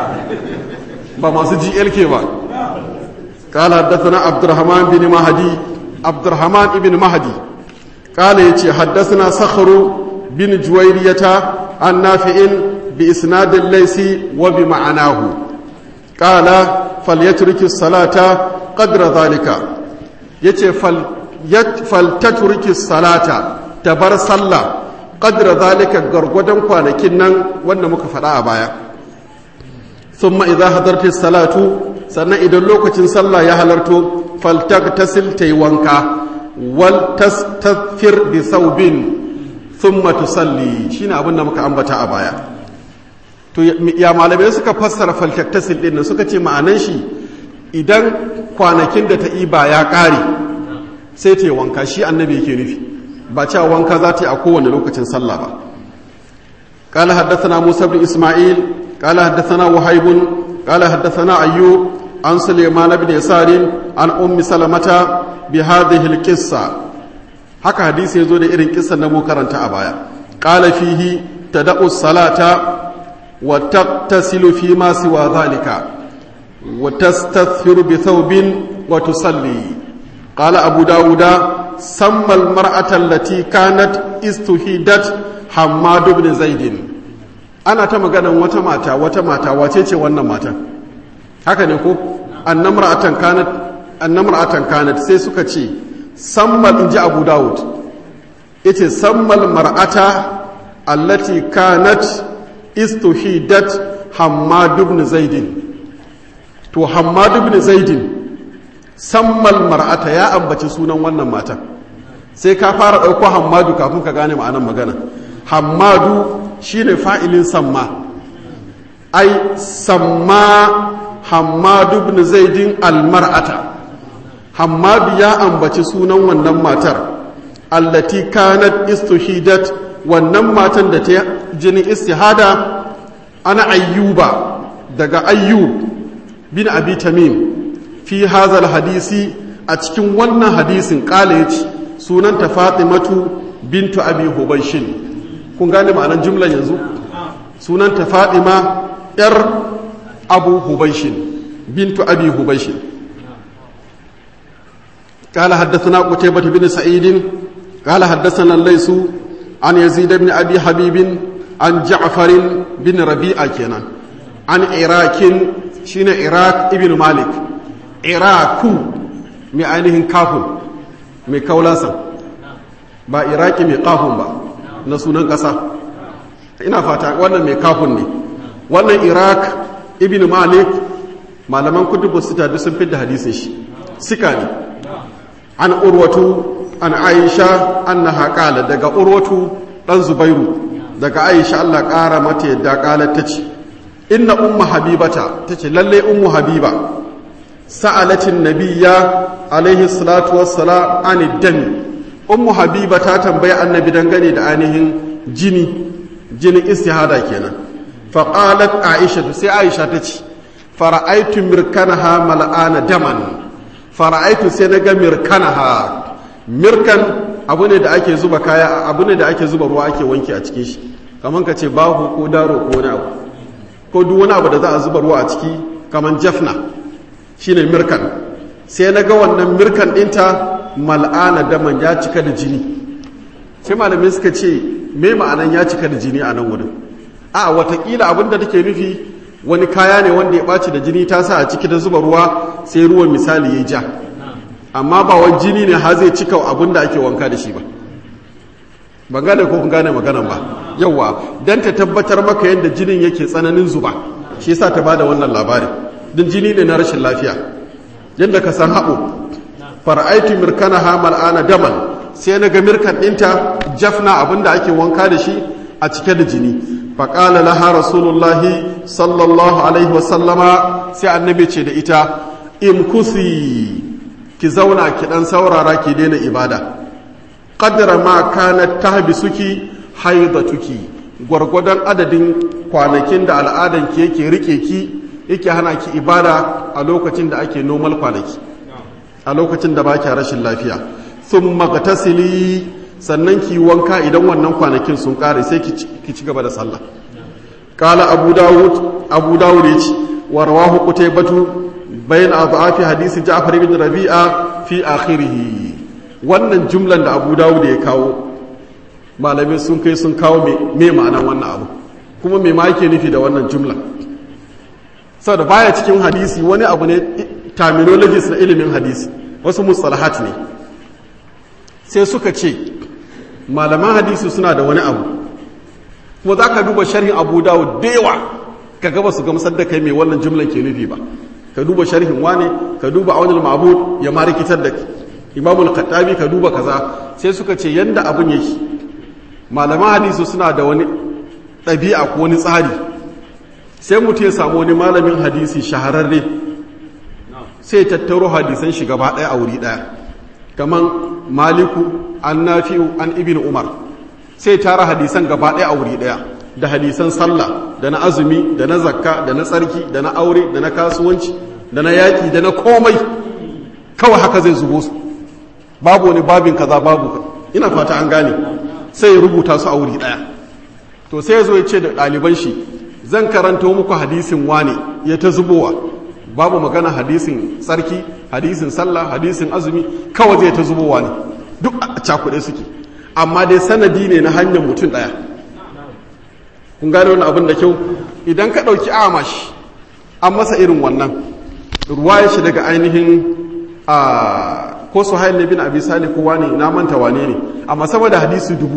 A: ba masu GLK ba قال حدثنا عبد الرحمن بن مهدي عبد الرحمن بن مهدي قال يتي حدثنا صخر بن جويرية عن نافع بإسناد الليس وبمعناه قال فليترك الصلاة قدر ذلك يتي فل فلتترك الصلاة تبر صلى قدر ذلك غرغدن kwanakin nan wanda muka faɗa a baya thumma idza hadarti salatu sannan idan lokacin sallah ya halarto faltagtasil tayi wanka wal tastafir bi thawbin thumma tusalli shine abin da muka ambata a baya to ya malamai suka fassara faltaktasil din nan suka ce ma'anan shi idan kwanakin da ta iba ya ƙare sai ta yi wanka shi annabi yake nufi ba cewa wanka za ta yi a kowane lokacin sallah ba قال حدثنا موسى بن إسماعيل قال حدثنا وهيب قال حدثنا أيوب عن سليمان بن يسار عن أم سلمة بهذه القصة haka hadisi ya zo da irin kisan na mu karanta a baya qala fihi tada'u salata وتغتسل فيما سوى ذلك وتستثفر بثوب وتصلي قال أبو داود سمى المرأة التي كانت استهيدت حماد بن زيد أنا تمغانا وتماتا وتماتا وتيتي ونماتا haka ne ko annamra'atan kanat annamra'atan kanat sai suka ce sammal inji Abu Dawud yace sammal mar'ata allati kanat istuhidat hammad ibn zaidin to hammad ibn zaidin sammal mar'ata ya ambaci sunan wannan matan sai ka fara ɗauko hammadu kafin ka gane ma'anar magana hammadu shine fa'ilin samma ai samma hammad ibn zaidin almar'ata hammadu ya ambaci sunan wannan matar allati kanat istuhidat wannan matan da ta jinin istihada ana ayyuba daga ayyub bin abi tamim fi hazal hadisi a cikin wannan hadisin kala yace sunanta fatimatu bintu abi hubaishin kun gane ma'anar jumlan yanzu sunanta fatima yar abu hubaishin bintu abi hubaishin قال حدثنا قتيبة بن سعيد قال حدثنا الليث عن يزيد بن أبي حبيب عن جعفر بن ربيعة كنا عن عراك شين عراك ابن مالك عراك معنيه كافن mai kaulasan ba iraki mai kafin ba na sunan ƙasa ina fata wannan mai kafin ne wannan iraq ibn malik malaman kutubu sita duk sun fidda hadisin shi sika ne an urwatu an aisha annaha qala daga urwatu dan zubairu daga aisha Allah ƙara mata yadda qalat tace inna ummu habibata tace lalle ummu habiba sa'alatin nabiyya alaihi salatu wassalam an dami ummu habiba ta tambayi annabi dangane da ainihin jini jinin istihada kenan fa qalat aisha sai aisha tace fara'aitu mirkanaha mal'ana daman fara'aitu sai na ga mirkanaha mirkan abu ne da ake zuba kaya abu ne da ake zuba ruwa ake wanki a cikin shi kaman ka ce bahu ko daro ko wani abu ko duk wani abu da za a zuba ruwa a ciki kaman jafna shine mirkan sai na ga wannan mirkan ɗinta mal'ana daman ya cika da jini sai malamai suka ce me ma'anan ya cika da jini a nan wurin a watakila abin da take nufi wani kaya ne wanda ya ɓaci da jini ta sa a ciki da zuba ruwa sai ruwan misali ya ja amma ba wani jini ne har zai cika abin da ake wanka da shi ba ban gane ko kun gane maganan ba yawa dan ta tabbatar maka yadda jinin yake tsananin zuba shi yasa ta bada wannan labari din jini ne na rashin lafiya yadda ka san haɓo fara'aitu mirkana hamal ana daman sai na ga mirkan ɗinta jafna abin da ake wanka da shi a cike da jini faƙala laha rasulullahi sallallahu alaihi wasallama sai annabi ce da ita imkusi ki zauna ki ɗan saurara ki daina ibada ƙaddara ma kana tahbisuki haidatuki gwargwadon adadin kwanakin da al'adanki yake rike ki yake hana ki ibada a lokacin da ake normal kwanaki a lokacin da ba ki rashin lafiya sun magatasili sannan ki wanka idan wannan kwanakin sun kare sai ki ci gaba da sallah kala abu dawud abu dawud ya ce wa rawahu qutaybatu bayan adhafi hadisi ja'far ibn rabi'a fi akhirih wannan jumlan da abu dawud ya kawo malamai sun kai sun kawo me ma'anan wannan abu kuma me ma yake nufi da wannan jumla saboda baya cikin hadisi wani abu ne terminologies na ilimin hadisi wasu mustalahat ne sai suka ce malaman hadisi suna da wani abu kuma za ka duba sharhin abu dawud da yawa ka gaba su gamsar da kai mai wannan jumlan ke nufi ba ka duba sharhin wane ka duba aunil ma'bud ya ma rikitar da imamul khattabi ka duba kaza sai suka ce yanda abun yake malaman hadisi suna da wani ɗabi'a ko wani tsari sai mutum ya samu wani malamin hadisi shahararre sai tattaro hadisan shi gaba ɗaya a wuri ɗaya kamar maliku an nafi'u an ibn umar sai tara hadisan gaba ɗaya a wuri ɗaya da hadisan sallah da na azumi da na zakka da na tsarki da na aure da na kasuwanci da na yaƙi da na komai kawai haka zai zubo su babu wani babin kaza babu ina fata an gane sai ya rubuta su a wuri ɗaya to sai ya zo ya ce da ɗaliban shi zan karanta muku hadisin wane ya ta zubowa babu magana hadisin tsarki hadisin sallah hadisin azumi kawai zai ta zubowa ne duk a cakuɗe suke amma dai sanadi ne na hanyar mutum ɗaya kun gane wani abin da kyau idan ka ɗauki amash an masa irin wannan ruwa ya shi daga ainihin a ko su hain bin abi sali ko wane na manta wane ne amma sama da hadisi dubu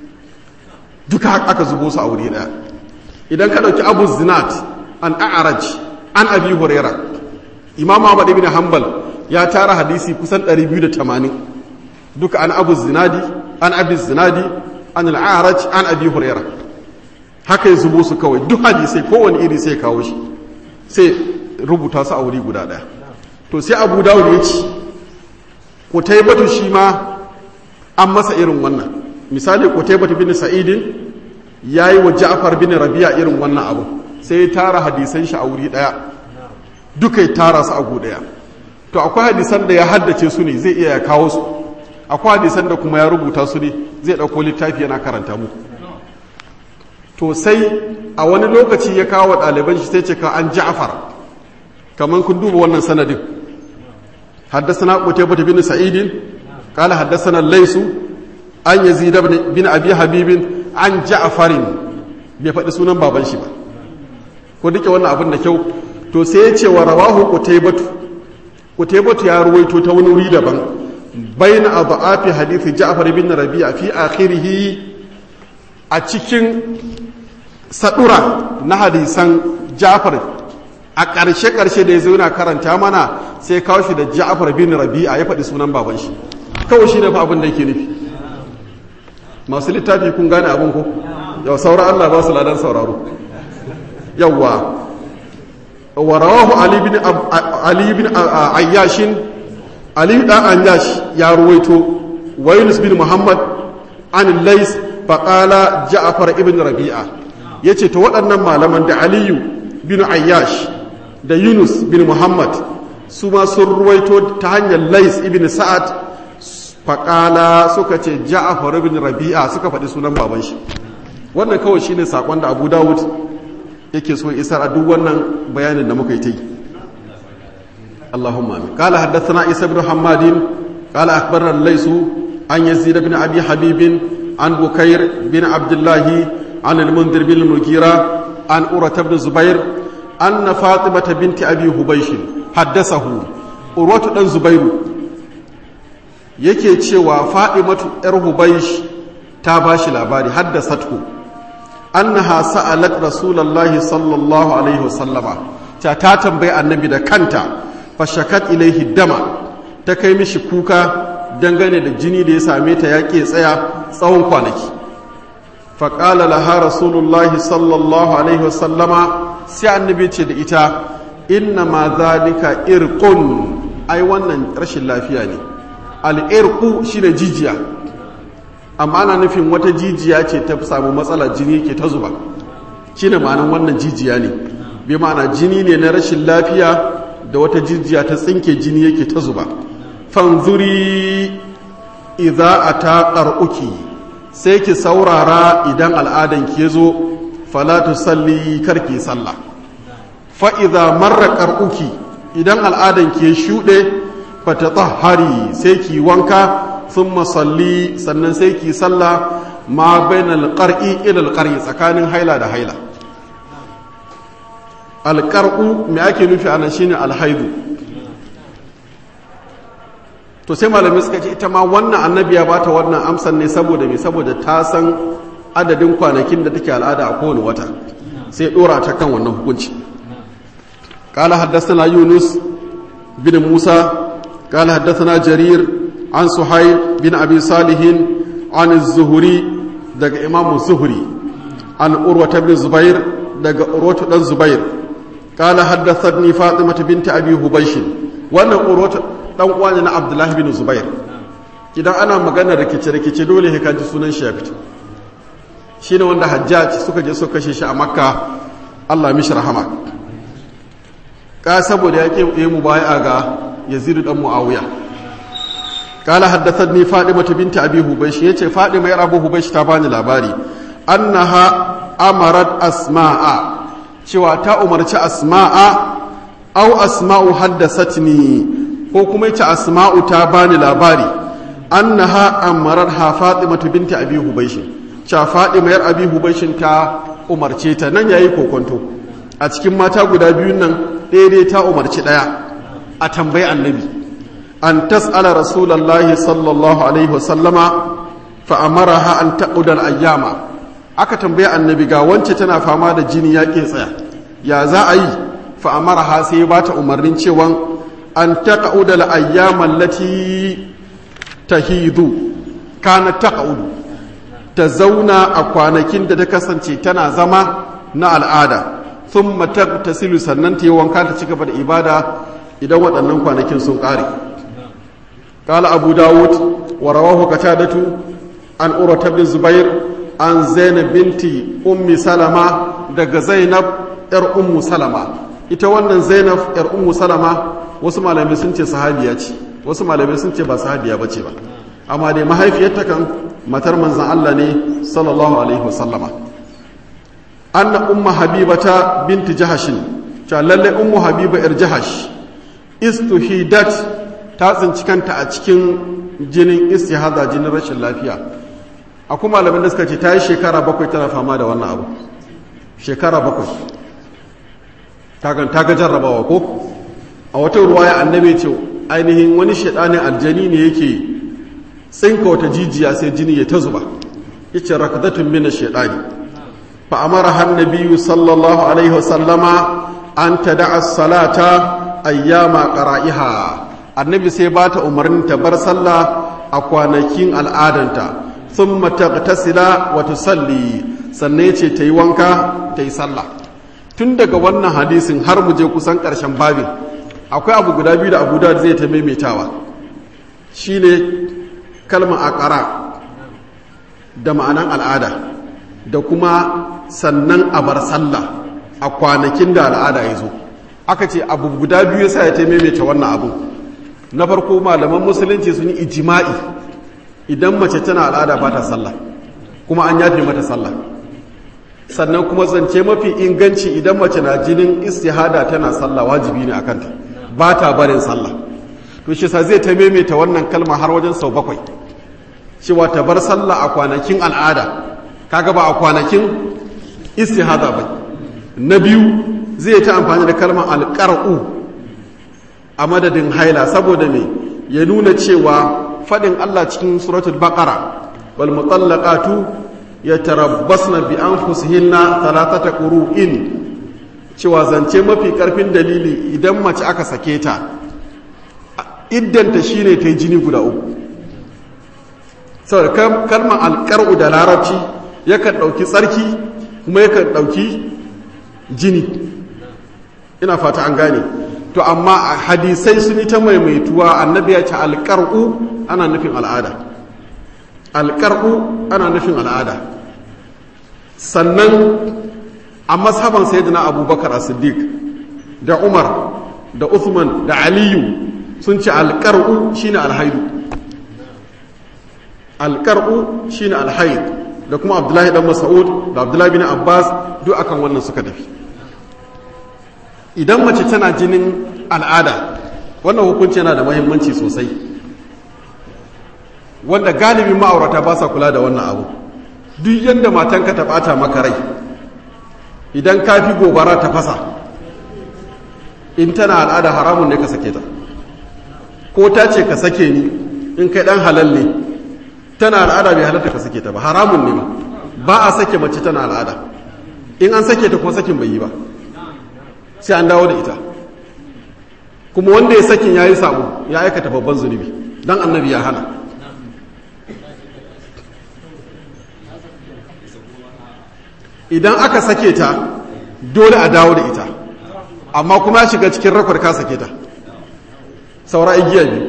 A: duka aka zubo su a wuri ɗaya idan ka ɗauki abu zinat an a'araj an abi huraira imam ahmad ibn hanbal ya tara hadisi kusan 280 duka an abu zinadi an abi zinadi an al'araj an abi huraira haka ya zubo su kawai duk hadisai kowane iri sai kawo shi sai rubuta su a wuri guda ɗaya to sai abu dawud ya ci kutaibatu shi ma an masa irin wannan misali kutaibatu bin sa'idin ya yi wa ja'far bin rabi'a irin wannan abu sai ya tara hadisan shi a wuri daya duka ya tara su a gu daya to akwai hadisan da ya haddace su ne zai iya ya kawo su akwai hadisan da kuma ya rubuta su ne zai ɗauko littafi yana karanta muku to sai a wani lokaci ya kawo ɗaliban shi sai ce ka an ja'far kamar kun duba wannan sanadin حدثنا قتيبة بن سعيد قال حدثنا الليث عن يزيد بن أبي حبيب عن جعفر bai faɗi sunan baban shi ba ko duke wannan abin da kyau to sai ya ce wa rawahu qutaybatu qutaybatu ya ruwaito ta wani wuri daban baina adhafi hadisi ja'far ibn rabi'a fi akhirih a cikin sadura na hadisan ja'far a ƙarshe-ƙarshe da ya zo yana karanta mana sai kawo shi da ja'afar bin rabi'a ya faɗi sunan baban shi kawai shi ne fa abin da yake nufi masu littafi kun gane abin ko yau saura Allah ba su ladan sauraro yawwa wa rawahu ali bin ali bin ayyashin ali dan ayyash ya ruwaito wa yunus bin muhammad an lais faqala ja'far ibn rabi'a yace to waɗannan malaman da aliyu bin ayyash da yunus bin muhammad su ma sun ruwaito ta hanyar lais ibn sa'ad faƙala suka ce ja'afar ibn rabi'a suka faɗi sunan baban shi wannan kawai shine sakon da abu dawud yake so isar a duk wannan bayanin da muka yi ta yi اللهم امين قال حدثنا عيسى بن حماد قال اخبرنا الليث عن يزيد بن ابي حبيب عن بكير بن عبد الله عن المنذر بن المغيرة عن أورة بن زبير أن فاطمة بنت أبي هبيش حدثه أورة بن زبير yake cewa fa'imatu ‘yar hubaish ta ba shi labari haddasatku annaha sa'alat rasulallahi sallallahu alaihi wasallama ta ta tambayi annabi da kanta fashakat ilaihi dama ta kai mishi kuka dangane da jini da ya same ta ya ke tsaya tsawon kwanaki faƙala laha rasulullahi sallallahu alaihi wasallama sai annabi ce da ita inna ma zalika irqun ai wannan rashin lafiya ne al'irku shine jijiya amma ana nufin wata jijiya ce ta samu matsalar jini ke ta zuba shine ma'anin wannan jijiya ne bi ma'ana jini ne na rashin lafiya da wata jijiya ta tsinke jini yake ta zuba fanzuri idza ata qar'uki sai ki saurara idan al'adan ki zo fala tusalli karki sallah fa idza marra qar'uki idan al'adan ki shude fatatahhari sai ki wanka thumma salli sannan sai ki sallah ma bainal qar'i ila al tsakanin haila da haila alƙar'u mai ake nufi anan shine alhaidu to sai malamai suka ce ita ma wannan annabi ya bata wannan amsan ne saboda me saboda ta san adadin kwanakin da take al'ada a kowane wata sai dora ta kan wannan hukunci قال حدثنا يونس بن موسى قال حدثنا جرير عن سحيل بن أبي صالح عن الزهري دق إمام الزهري عن أروة بن الزبير دق أروة بن الزبير قال حدثتني فاطمة بنت أبي هبيش وأنا أروة dan uwani na Abdullahi bin Zubair idan ana magana rikice rikice dole ka ji sunan shi ya fito shine wanda Hajjaj suka je suka kashe shi a Makka Allah mishi rahama ka saboda yake yi mubai'a ga Yazid dan Muawiya قال حدثتني فاطمة بنت أبي هبيش يتي فاطمة يا أبو هبيش تاباني لاباري أنها أمرت أسماء cewa ta umarci asma'a au asma'u haddasatni ko kuma yace asma'u ta bani labari annaha amarar ha fatimatu binti abi hubaysh cha fatima yar abi hubaysh ta umarce ta nan yayi kokonto a cikin mata guda biyun nan daidai ta umarci daya a tambayi annabi an tas'ala rasulullahi sallallahu alaihi wasallama fa amaraha an taquda al-ayyama aka tambaye annabi ga wance tana fama da jini ya ke tsaya ya za a yi fa'amara ha sai ba ta umarnin cewa an taƙa'uda la'ayyaman lati ta hidu kana taƙa'udu ta zauna a kwanakin da ta kasance tana zama na al'ada sun matar ta silu sannan ta yi wanka ta ci gaba da ibada idan waɗannan kwanakin sun ƙare ƙala abu dawud wa rawahu katadatu an urata bin zubair an zainab binti ummi salama daga zainab yar ummu salama ita wannan zainab yar ummu salama wasu malamai sun ce sahabiya ce wasu malamai sun ce ba sahabiya ba ce ba amma dai mahaifiyarta kan matar manzan Allah ne sallallahu alaihi wasallama anna umma habibata binti jahashin cewa lalle ummu habiba yar jahash istuhidat ta tsinci kanta a cikin jinin istihada jinin rashin lafiya akwai malamin da suka ce ta yi shekara bakwai tana fama da wannan abu shekara bakwai ta ga jarrabawa ko a wata ruwaya annabi ce ainihin wani shaɗanin aljani ne yake tsinka wata jijiya sai jini ya ta zuba ya ce rakadatun mina shaɗani fa amara har nabiyu sallallahu alaihi wasallama an ta da'a salata ayyama ƙara'iha annabi sai ba ta umarnin ta bar sallah a kwanakin al'adanta sun matatasila wata salli sannan ya ce ta yi wanka ta yi sallah tun daga wannan hadisin har mu je kusan ƙarshen babin akwai abu guda biyu da abu da zai ta maimaitawa shi ne kalmar akara da ma'anan al'ada da kuma sannan a bar sallah a kwanakin da al'ada ya zo aka ce abu guda biyu sa ya ta maimaita wannan abu na farko malaman musulunci sun yi ijima'i idan mace tana al'ada ba ta sallah kuma an yafe mata sallah sannan kuma zance mafi inganci idan mace na jinin istihada tana sallah wajibi ne akanta ba ta barin sallah to shi sa zai ta maimaita wannan kalma har wajen sau bakwai cewa ta bar sallah a kwanakin al'ada kaga ba a kwanakin istihada ba na biyu zai ta amfani da kalmar alƙar'u a madadin haila saboda me ya nuna cewa faɗin Allah cikin suratul baqara wal mutallaqatu yatarabbasna bi anfusihinna thalathata qurun cewa zance mafi karfin dalili idan mace aka sake ta iddanta shine ta jini guda uku saboda kalmar alƙar'u da larabci yakan ɗauki tsarki kuma yakan ɗauki jini ina fata an gane to amma a hadisai sun yi ta maimaituwa annabi ya ce alƙar'u ana nufin al'ada alƙar'u ana nufin al'ada sannan a mashaban sayyidina abubakar a siddiq da umar da uthman da aliyu sun ce alƙar'u shine alhaidu alƙar'u shine alhaid da kuma abdullahi dan mas'ud da abdullahi bin abbas duk akan wannan suka tafi idan mace tana jinin al'ada wannan hukunci yana da mahimmanci sosai wanda galibin ma'aurata ba sa kula da wannan abu duk yadda matanka ta bata maka rai idan ka fi gobara ta fasa in tana al'ada haramun ne ka sake ta ko ta ce ka sake ni in kai dan halal ne tana al'ada bai halatta ka sake ta ba haramun ne ma ba a sake mace tana al'ada in an sake ta ko sakin bai yi ba sai an dawo da ita kuma wanda ya sakin ya yi sabo ya aikata babban zunubi don annabi ya hana idan aka sake ta dole a dawo da ita amma kuma ya shiga cikin rakwar ka sake ta saura igiya biyu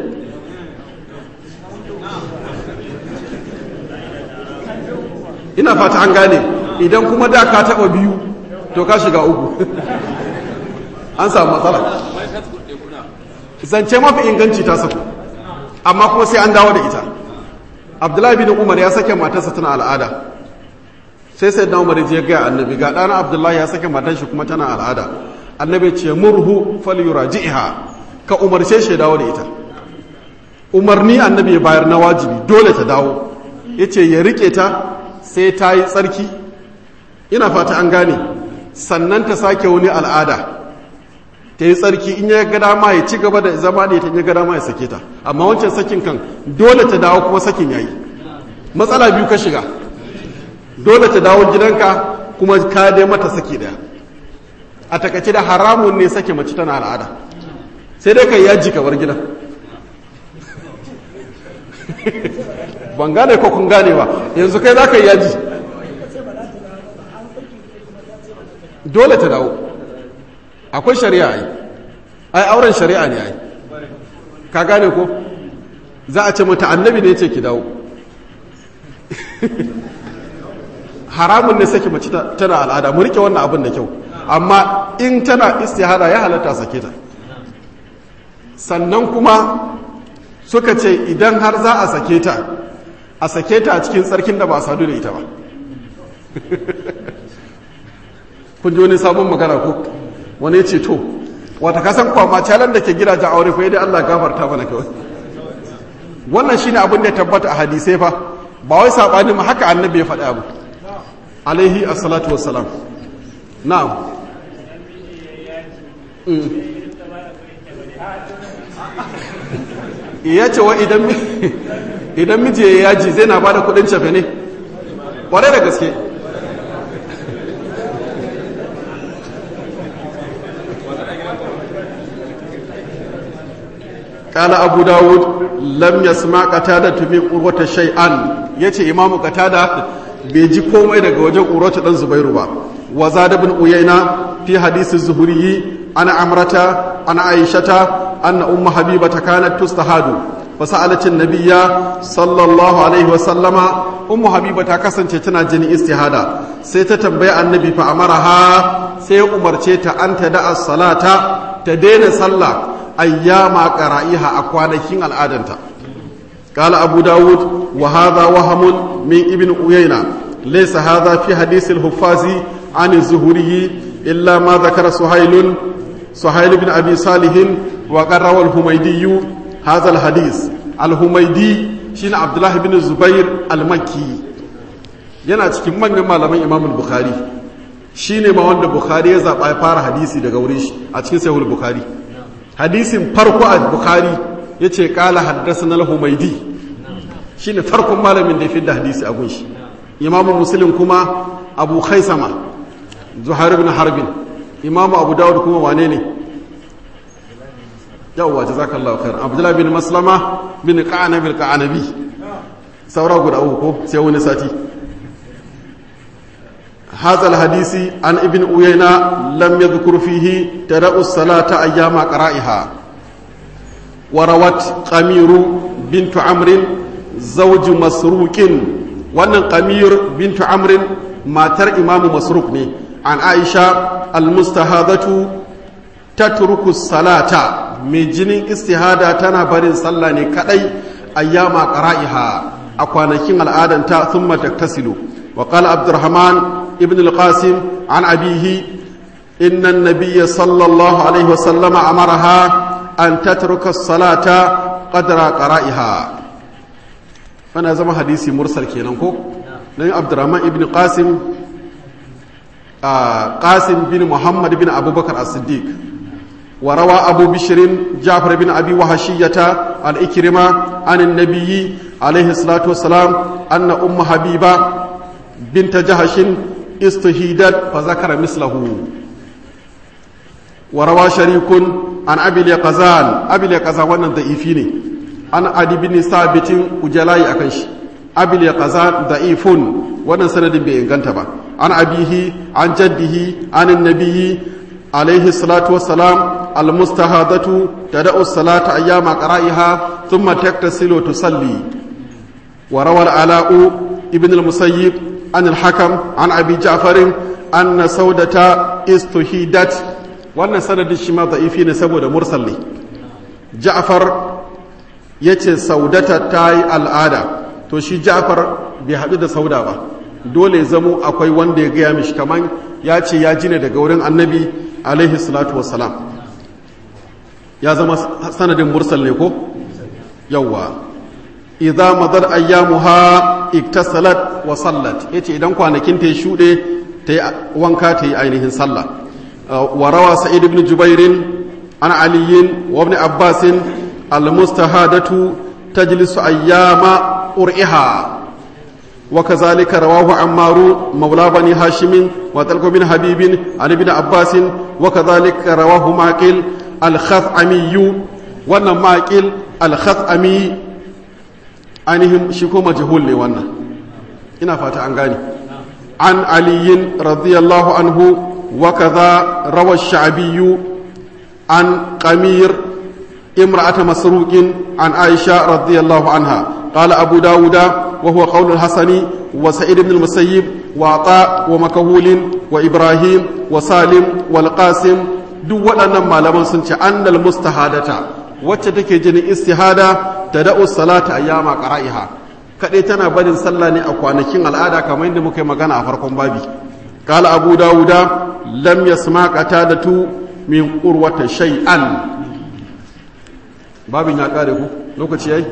A: ina fata an gane idan kuma da ka taba biyu to ka shiga uku an samu matsala zance mafi inganci ta saku amma kuma sai an dawo da ita abdullahi bin umar ya sake matarsa tana al'ada sai sai dan umar ya gaya annabi ga ɗana abdullahi ya sake matar shi kuma tana al'ada annabi ce murhu falyuraji'ha ka umarce shi dawo da ita umarni annabi ya bayar na wajibi dole ta dawo yace ya rike ta sai ta yi tsarki ina fata an gane sannan ta sake wani al'ada ta yi tsarki in ya ga dama ya ci gaba da zama da ita in ya ga dama ya sake ta amma wancan sakin kan dole ta dawo kuma sakin yayi matsala biyu ka shiga dole ta dawo gidanka kuma ka dai mata saki daya a takaice da haramun ne sake mace tana al'ada sai dai kai yaji ka bar gidan ban gane ko kun gane ba yanzu kai za ka yi yaji dole ta dawo akwai shari'a ai ai auren shari'a ne ai ka gane ko za a ce mata annabi ne ya ce ki dawo haramun ne sake mace tana al'ada mu rike wannan abin da kyau amma in tana istihada ya halatta sake ta sannan kuma suka ce idan har za a sake ta a sake ta a cikin tsarkin da ba a sadu da ita ba kun ji wani sabon magana ko wani ya ce to wata kasan kwama calan da ke gidajen aure ko dai Allah gafarta mana kawai wannan shine abin da ya tabbata a hadisai fa ba wai sabani ma haka annabi ya faɗi abu alaihi assalatu wassalam na'am ya ce wa idan miji ya yaji zai na ba da kudin cefe ne ƙwarai da gaske قال أبو داود لم يسمع قتادة من قروة شيئا يتي إمام قتادة بيجي كوم إذا وجه قروة دن زبير با وزاد بن أيينة في حديث الزهري أنا عمرة أنا عائشة أن أم حبيبة كانت تستهاد فسألت النبي صلى الله عليه وسلم أم حبيبة كسن تنا جني استهادة سيتتنبيع النبي فأمرها سي أمرتي أن تدع الصلاة تدين صلى ayyama qara'iha a kwanakin al'adanta qala abu dawud wa hadha wahamun min ibn uyayna laysa hadha fi hadith al-huffazi an az-zuhri illa ma dhakara suhail suhail ibn abi salih wa qarrawa al-humaydi hadha al-hadith al-humaydi shine abdullah ibn zubair al-makki yana cikin manyan malaman imam al-bukhari shine ma wanda bukhari ya zaba ya fara hadisi daga wurin shi a cikin sahih al-bukhari hadisin farko a bukhari ya ce kala haddasa na humaidi shi ne farkon malamin da ya fi da hadisi a gunshi imamu musulun kuma abu khaisama zuhair bin harbin imamu abu dawud kuma wane ne yawwa jazakallahu khair abdullahi bin maslama bin qanabi qanabi saura guda uku ko sai wani sati هذا الحديث عن ابن أيينة لم يذكر فيه تدع الصلاة أيام قرائها وروت قمير بنت عمرو زوج مسروق وأن قمير بنت عمرو ما تر إمام مسروق ني عن عائشة المستهادة تترك الصلاة مجن استهادة تنا برين صلى كأي أيام قرائها أكوانكين الآدم ثم تغتسل وقال عبد الرحمن ابن القاسم عن أبيه إن النبي صلى الله عليه وسلم أمرها أن تترك الصلاة قدر قرائها فأنا زما حديثي مرسل كينانكو نبي عبد الرحمن ابن قاسم آه قاسم بن محمد بن أبو بكر الصديق وروى أبو بشر جعفر بن أبي وحشية الإكرمة عن النبي عليه الصلاة والسلام أن أم حبيبة بنت جهش استهيدت فذكر مثله وروى شريك عن أبي اليقظان أبي اليقظان وانا ضعيفيني عن عدي بن ثابت وجلاي أكنش أبي اليقظان ضعيف وانا سند بإنغانتبا عن أبيه عن جده عن النبي عليه الصلاة والسلام المستهادة تدع الصلاة أيام قرائها ثم تغتسل وتصلي وروى العلاء ابن المسيب عن الحكم عن أبي جعفر أن سودة استهيدت وأن سند الشما ضعيفين سبود مرسل لي جعفر yace saudata ta yi al'ada to shi ja'far bai haɗu da sauda ba dole zamo akwai wanda ya gaya mishi kaman ya ce ya ji ne daga wurin annabi alaihi salatu wassalam ya zama sanadin mursal ne ko yawwa idza madar ayyamuha iktasalat wa sallat yace idan kwanakin ta shude ta yi wanka ta yi ainihin sallah wa rawa sa'id ibn jubair an aliyin wa ibn abbas al mustahadatu tajlisu ayyama ur'iha wa kazalika rawahu ammaru mawla bani hashim wa talq bin habib an ibn abbas wa kazalika rawahu maqil al khathami wannan maqil al khathami ainihin shi ko majhul ne wannan ina fata an gane an aliyin radiyallahu anhu wa kaza rawa sha'biyyu an qamir imra'ata masruqin an aisha radiyallahu anha قال أبو داود وهو قول الحسني وسعيد بن المسيب وعطاء ومكهول وإبراهيم وسالم والقاسم duk waɗannan malaman sun ce annal mustahadata wacce take jinin istihada tada'u salata ayyama qara'iha kadai tana barin sallah ne a kwanakin al'ada kamar yadda muka yi magana a farkon babi qala abu dauda lam yasma qatadatu min qurwata shay'an babin ya kare ku lokaci yayi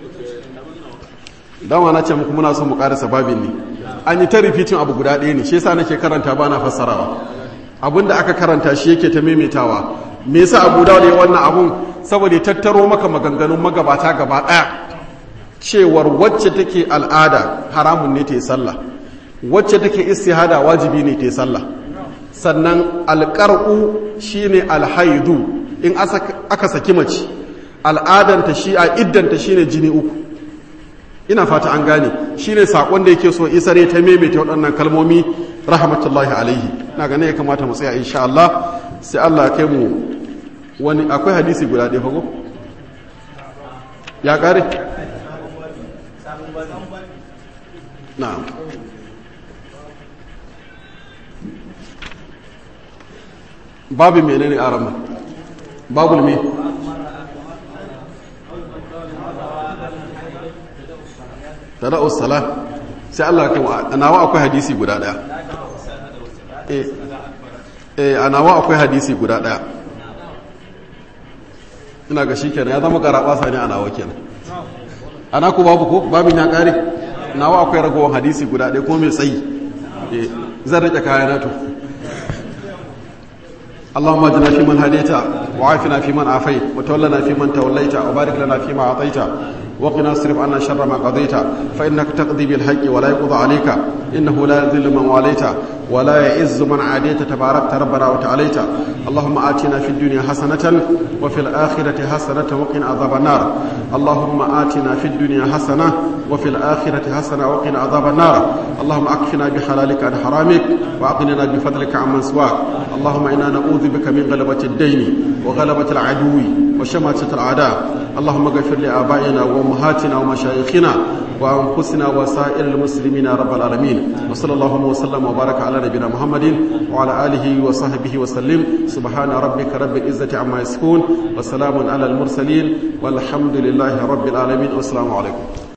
A: dama na ce muku muna son mu karasa babin ne an yi ta rifitin abu guda ɗaya ne shi yasa nake karanta ba na fassarawa abinda aka karanta shi yake ta maimaitawa me yasa abu dawud ya wannan abun saboda ya tattaro maka maganganun magabata gaba ɗaya cewar wacce take al'ada haramun ne ta yi sallah wacce take istihada wajibi ne ta yi sallah sannan alƙar'u shine alhaidu in aka saki mace al'adanta shi a iddanta shine jini uku ina fata an gane shine sakon da yake so isare ta maimaita waɗannan kalmomi rahmatullahi alaihi na gane ya kamata mu tsaya insha Allah sai Allah ya kai mu wani akwai hadisi guda ɗaya fago ya ƙare na'am babu menene arama babul me tada'us sala sai Allah ya nawa akwai hadisi guda daya eh eh nawa akwai hadisi guda daya ina ga shikenan ya zama karaba sani a nawa kenan ana ku babu ko babin ya kare nawa akwai ragowar hadisi guda daya ko mai tsayi eh zan rike kayana to اللهم اجعلنا فيمن هديت وعافنا فيمن عافيت وتولنا فيمن توليت وبارك لنا فيما اعطيت وقنا اصرف عنا شر ما قضيت فانك تقضي بالحق ولا يقضى عليك انه لا يذل من واليت ولا يعز من عاديت تباركت ربنا وتعاليت اللهم آتنا في الدنيا حسنة وفي الآخرة حسنة وقنا عذاب النار اللهم آتنا في الدنيا حسنة وفي الآخرة حسنة وقنا عذاب النار اللهم أكفنا بحلالك عن حرامك وأغننا بفضلك عمن سواك اللهم إنا نعوذ بك من غلبة الدين وغلبة العدو وشماتة الأعداء اللهم اغفر لآبائنا وأمهاتنا ومشايخنا وأنفسنا وسائر المسلمين يا رب العالمين وصلى الله وسلم وبارك على نبينا محمد وعلى آله وصحبه وسلم سبحان ربك رب العزة عما يصفون وسلام على المرسلين والحمد لله رب العالمين والسلام عليكم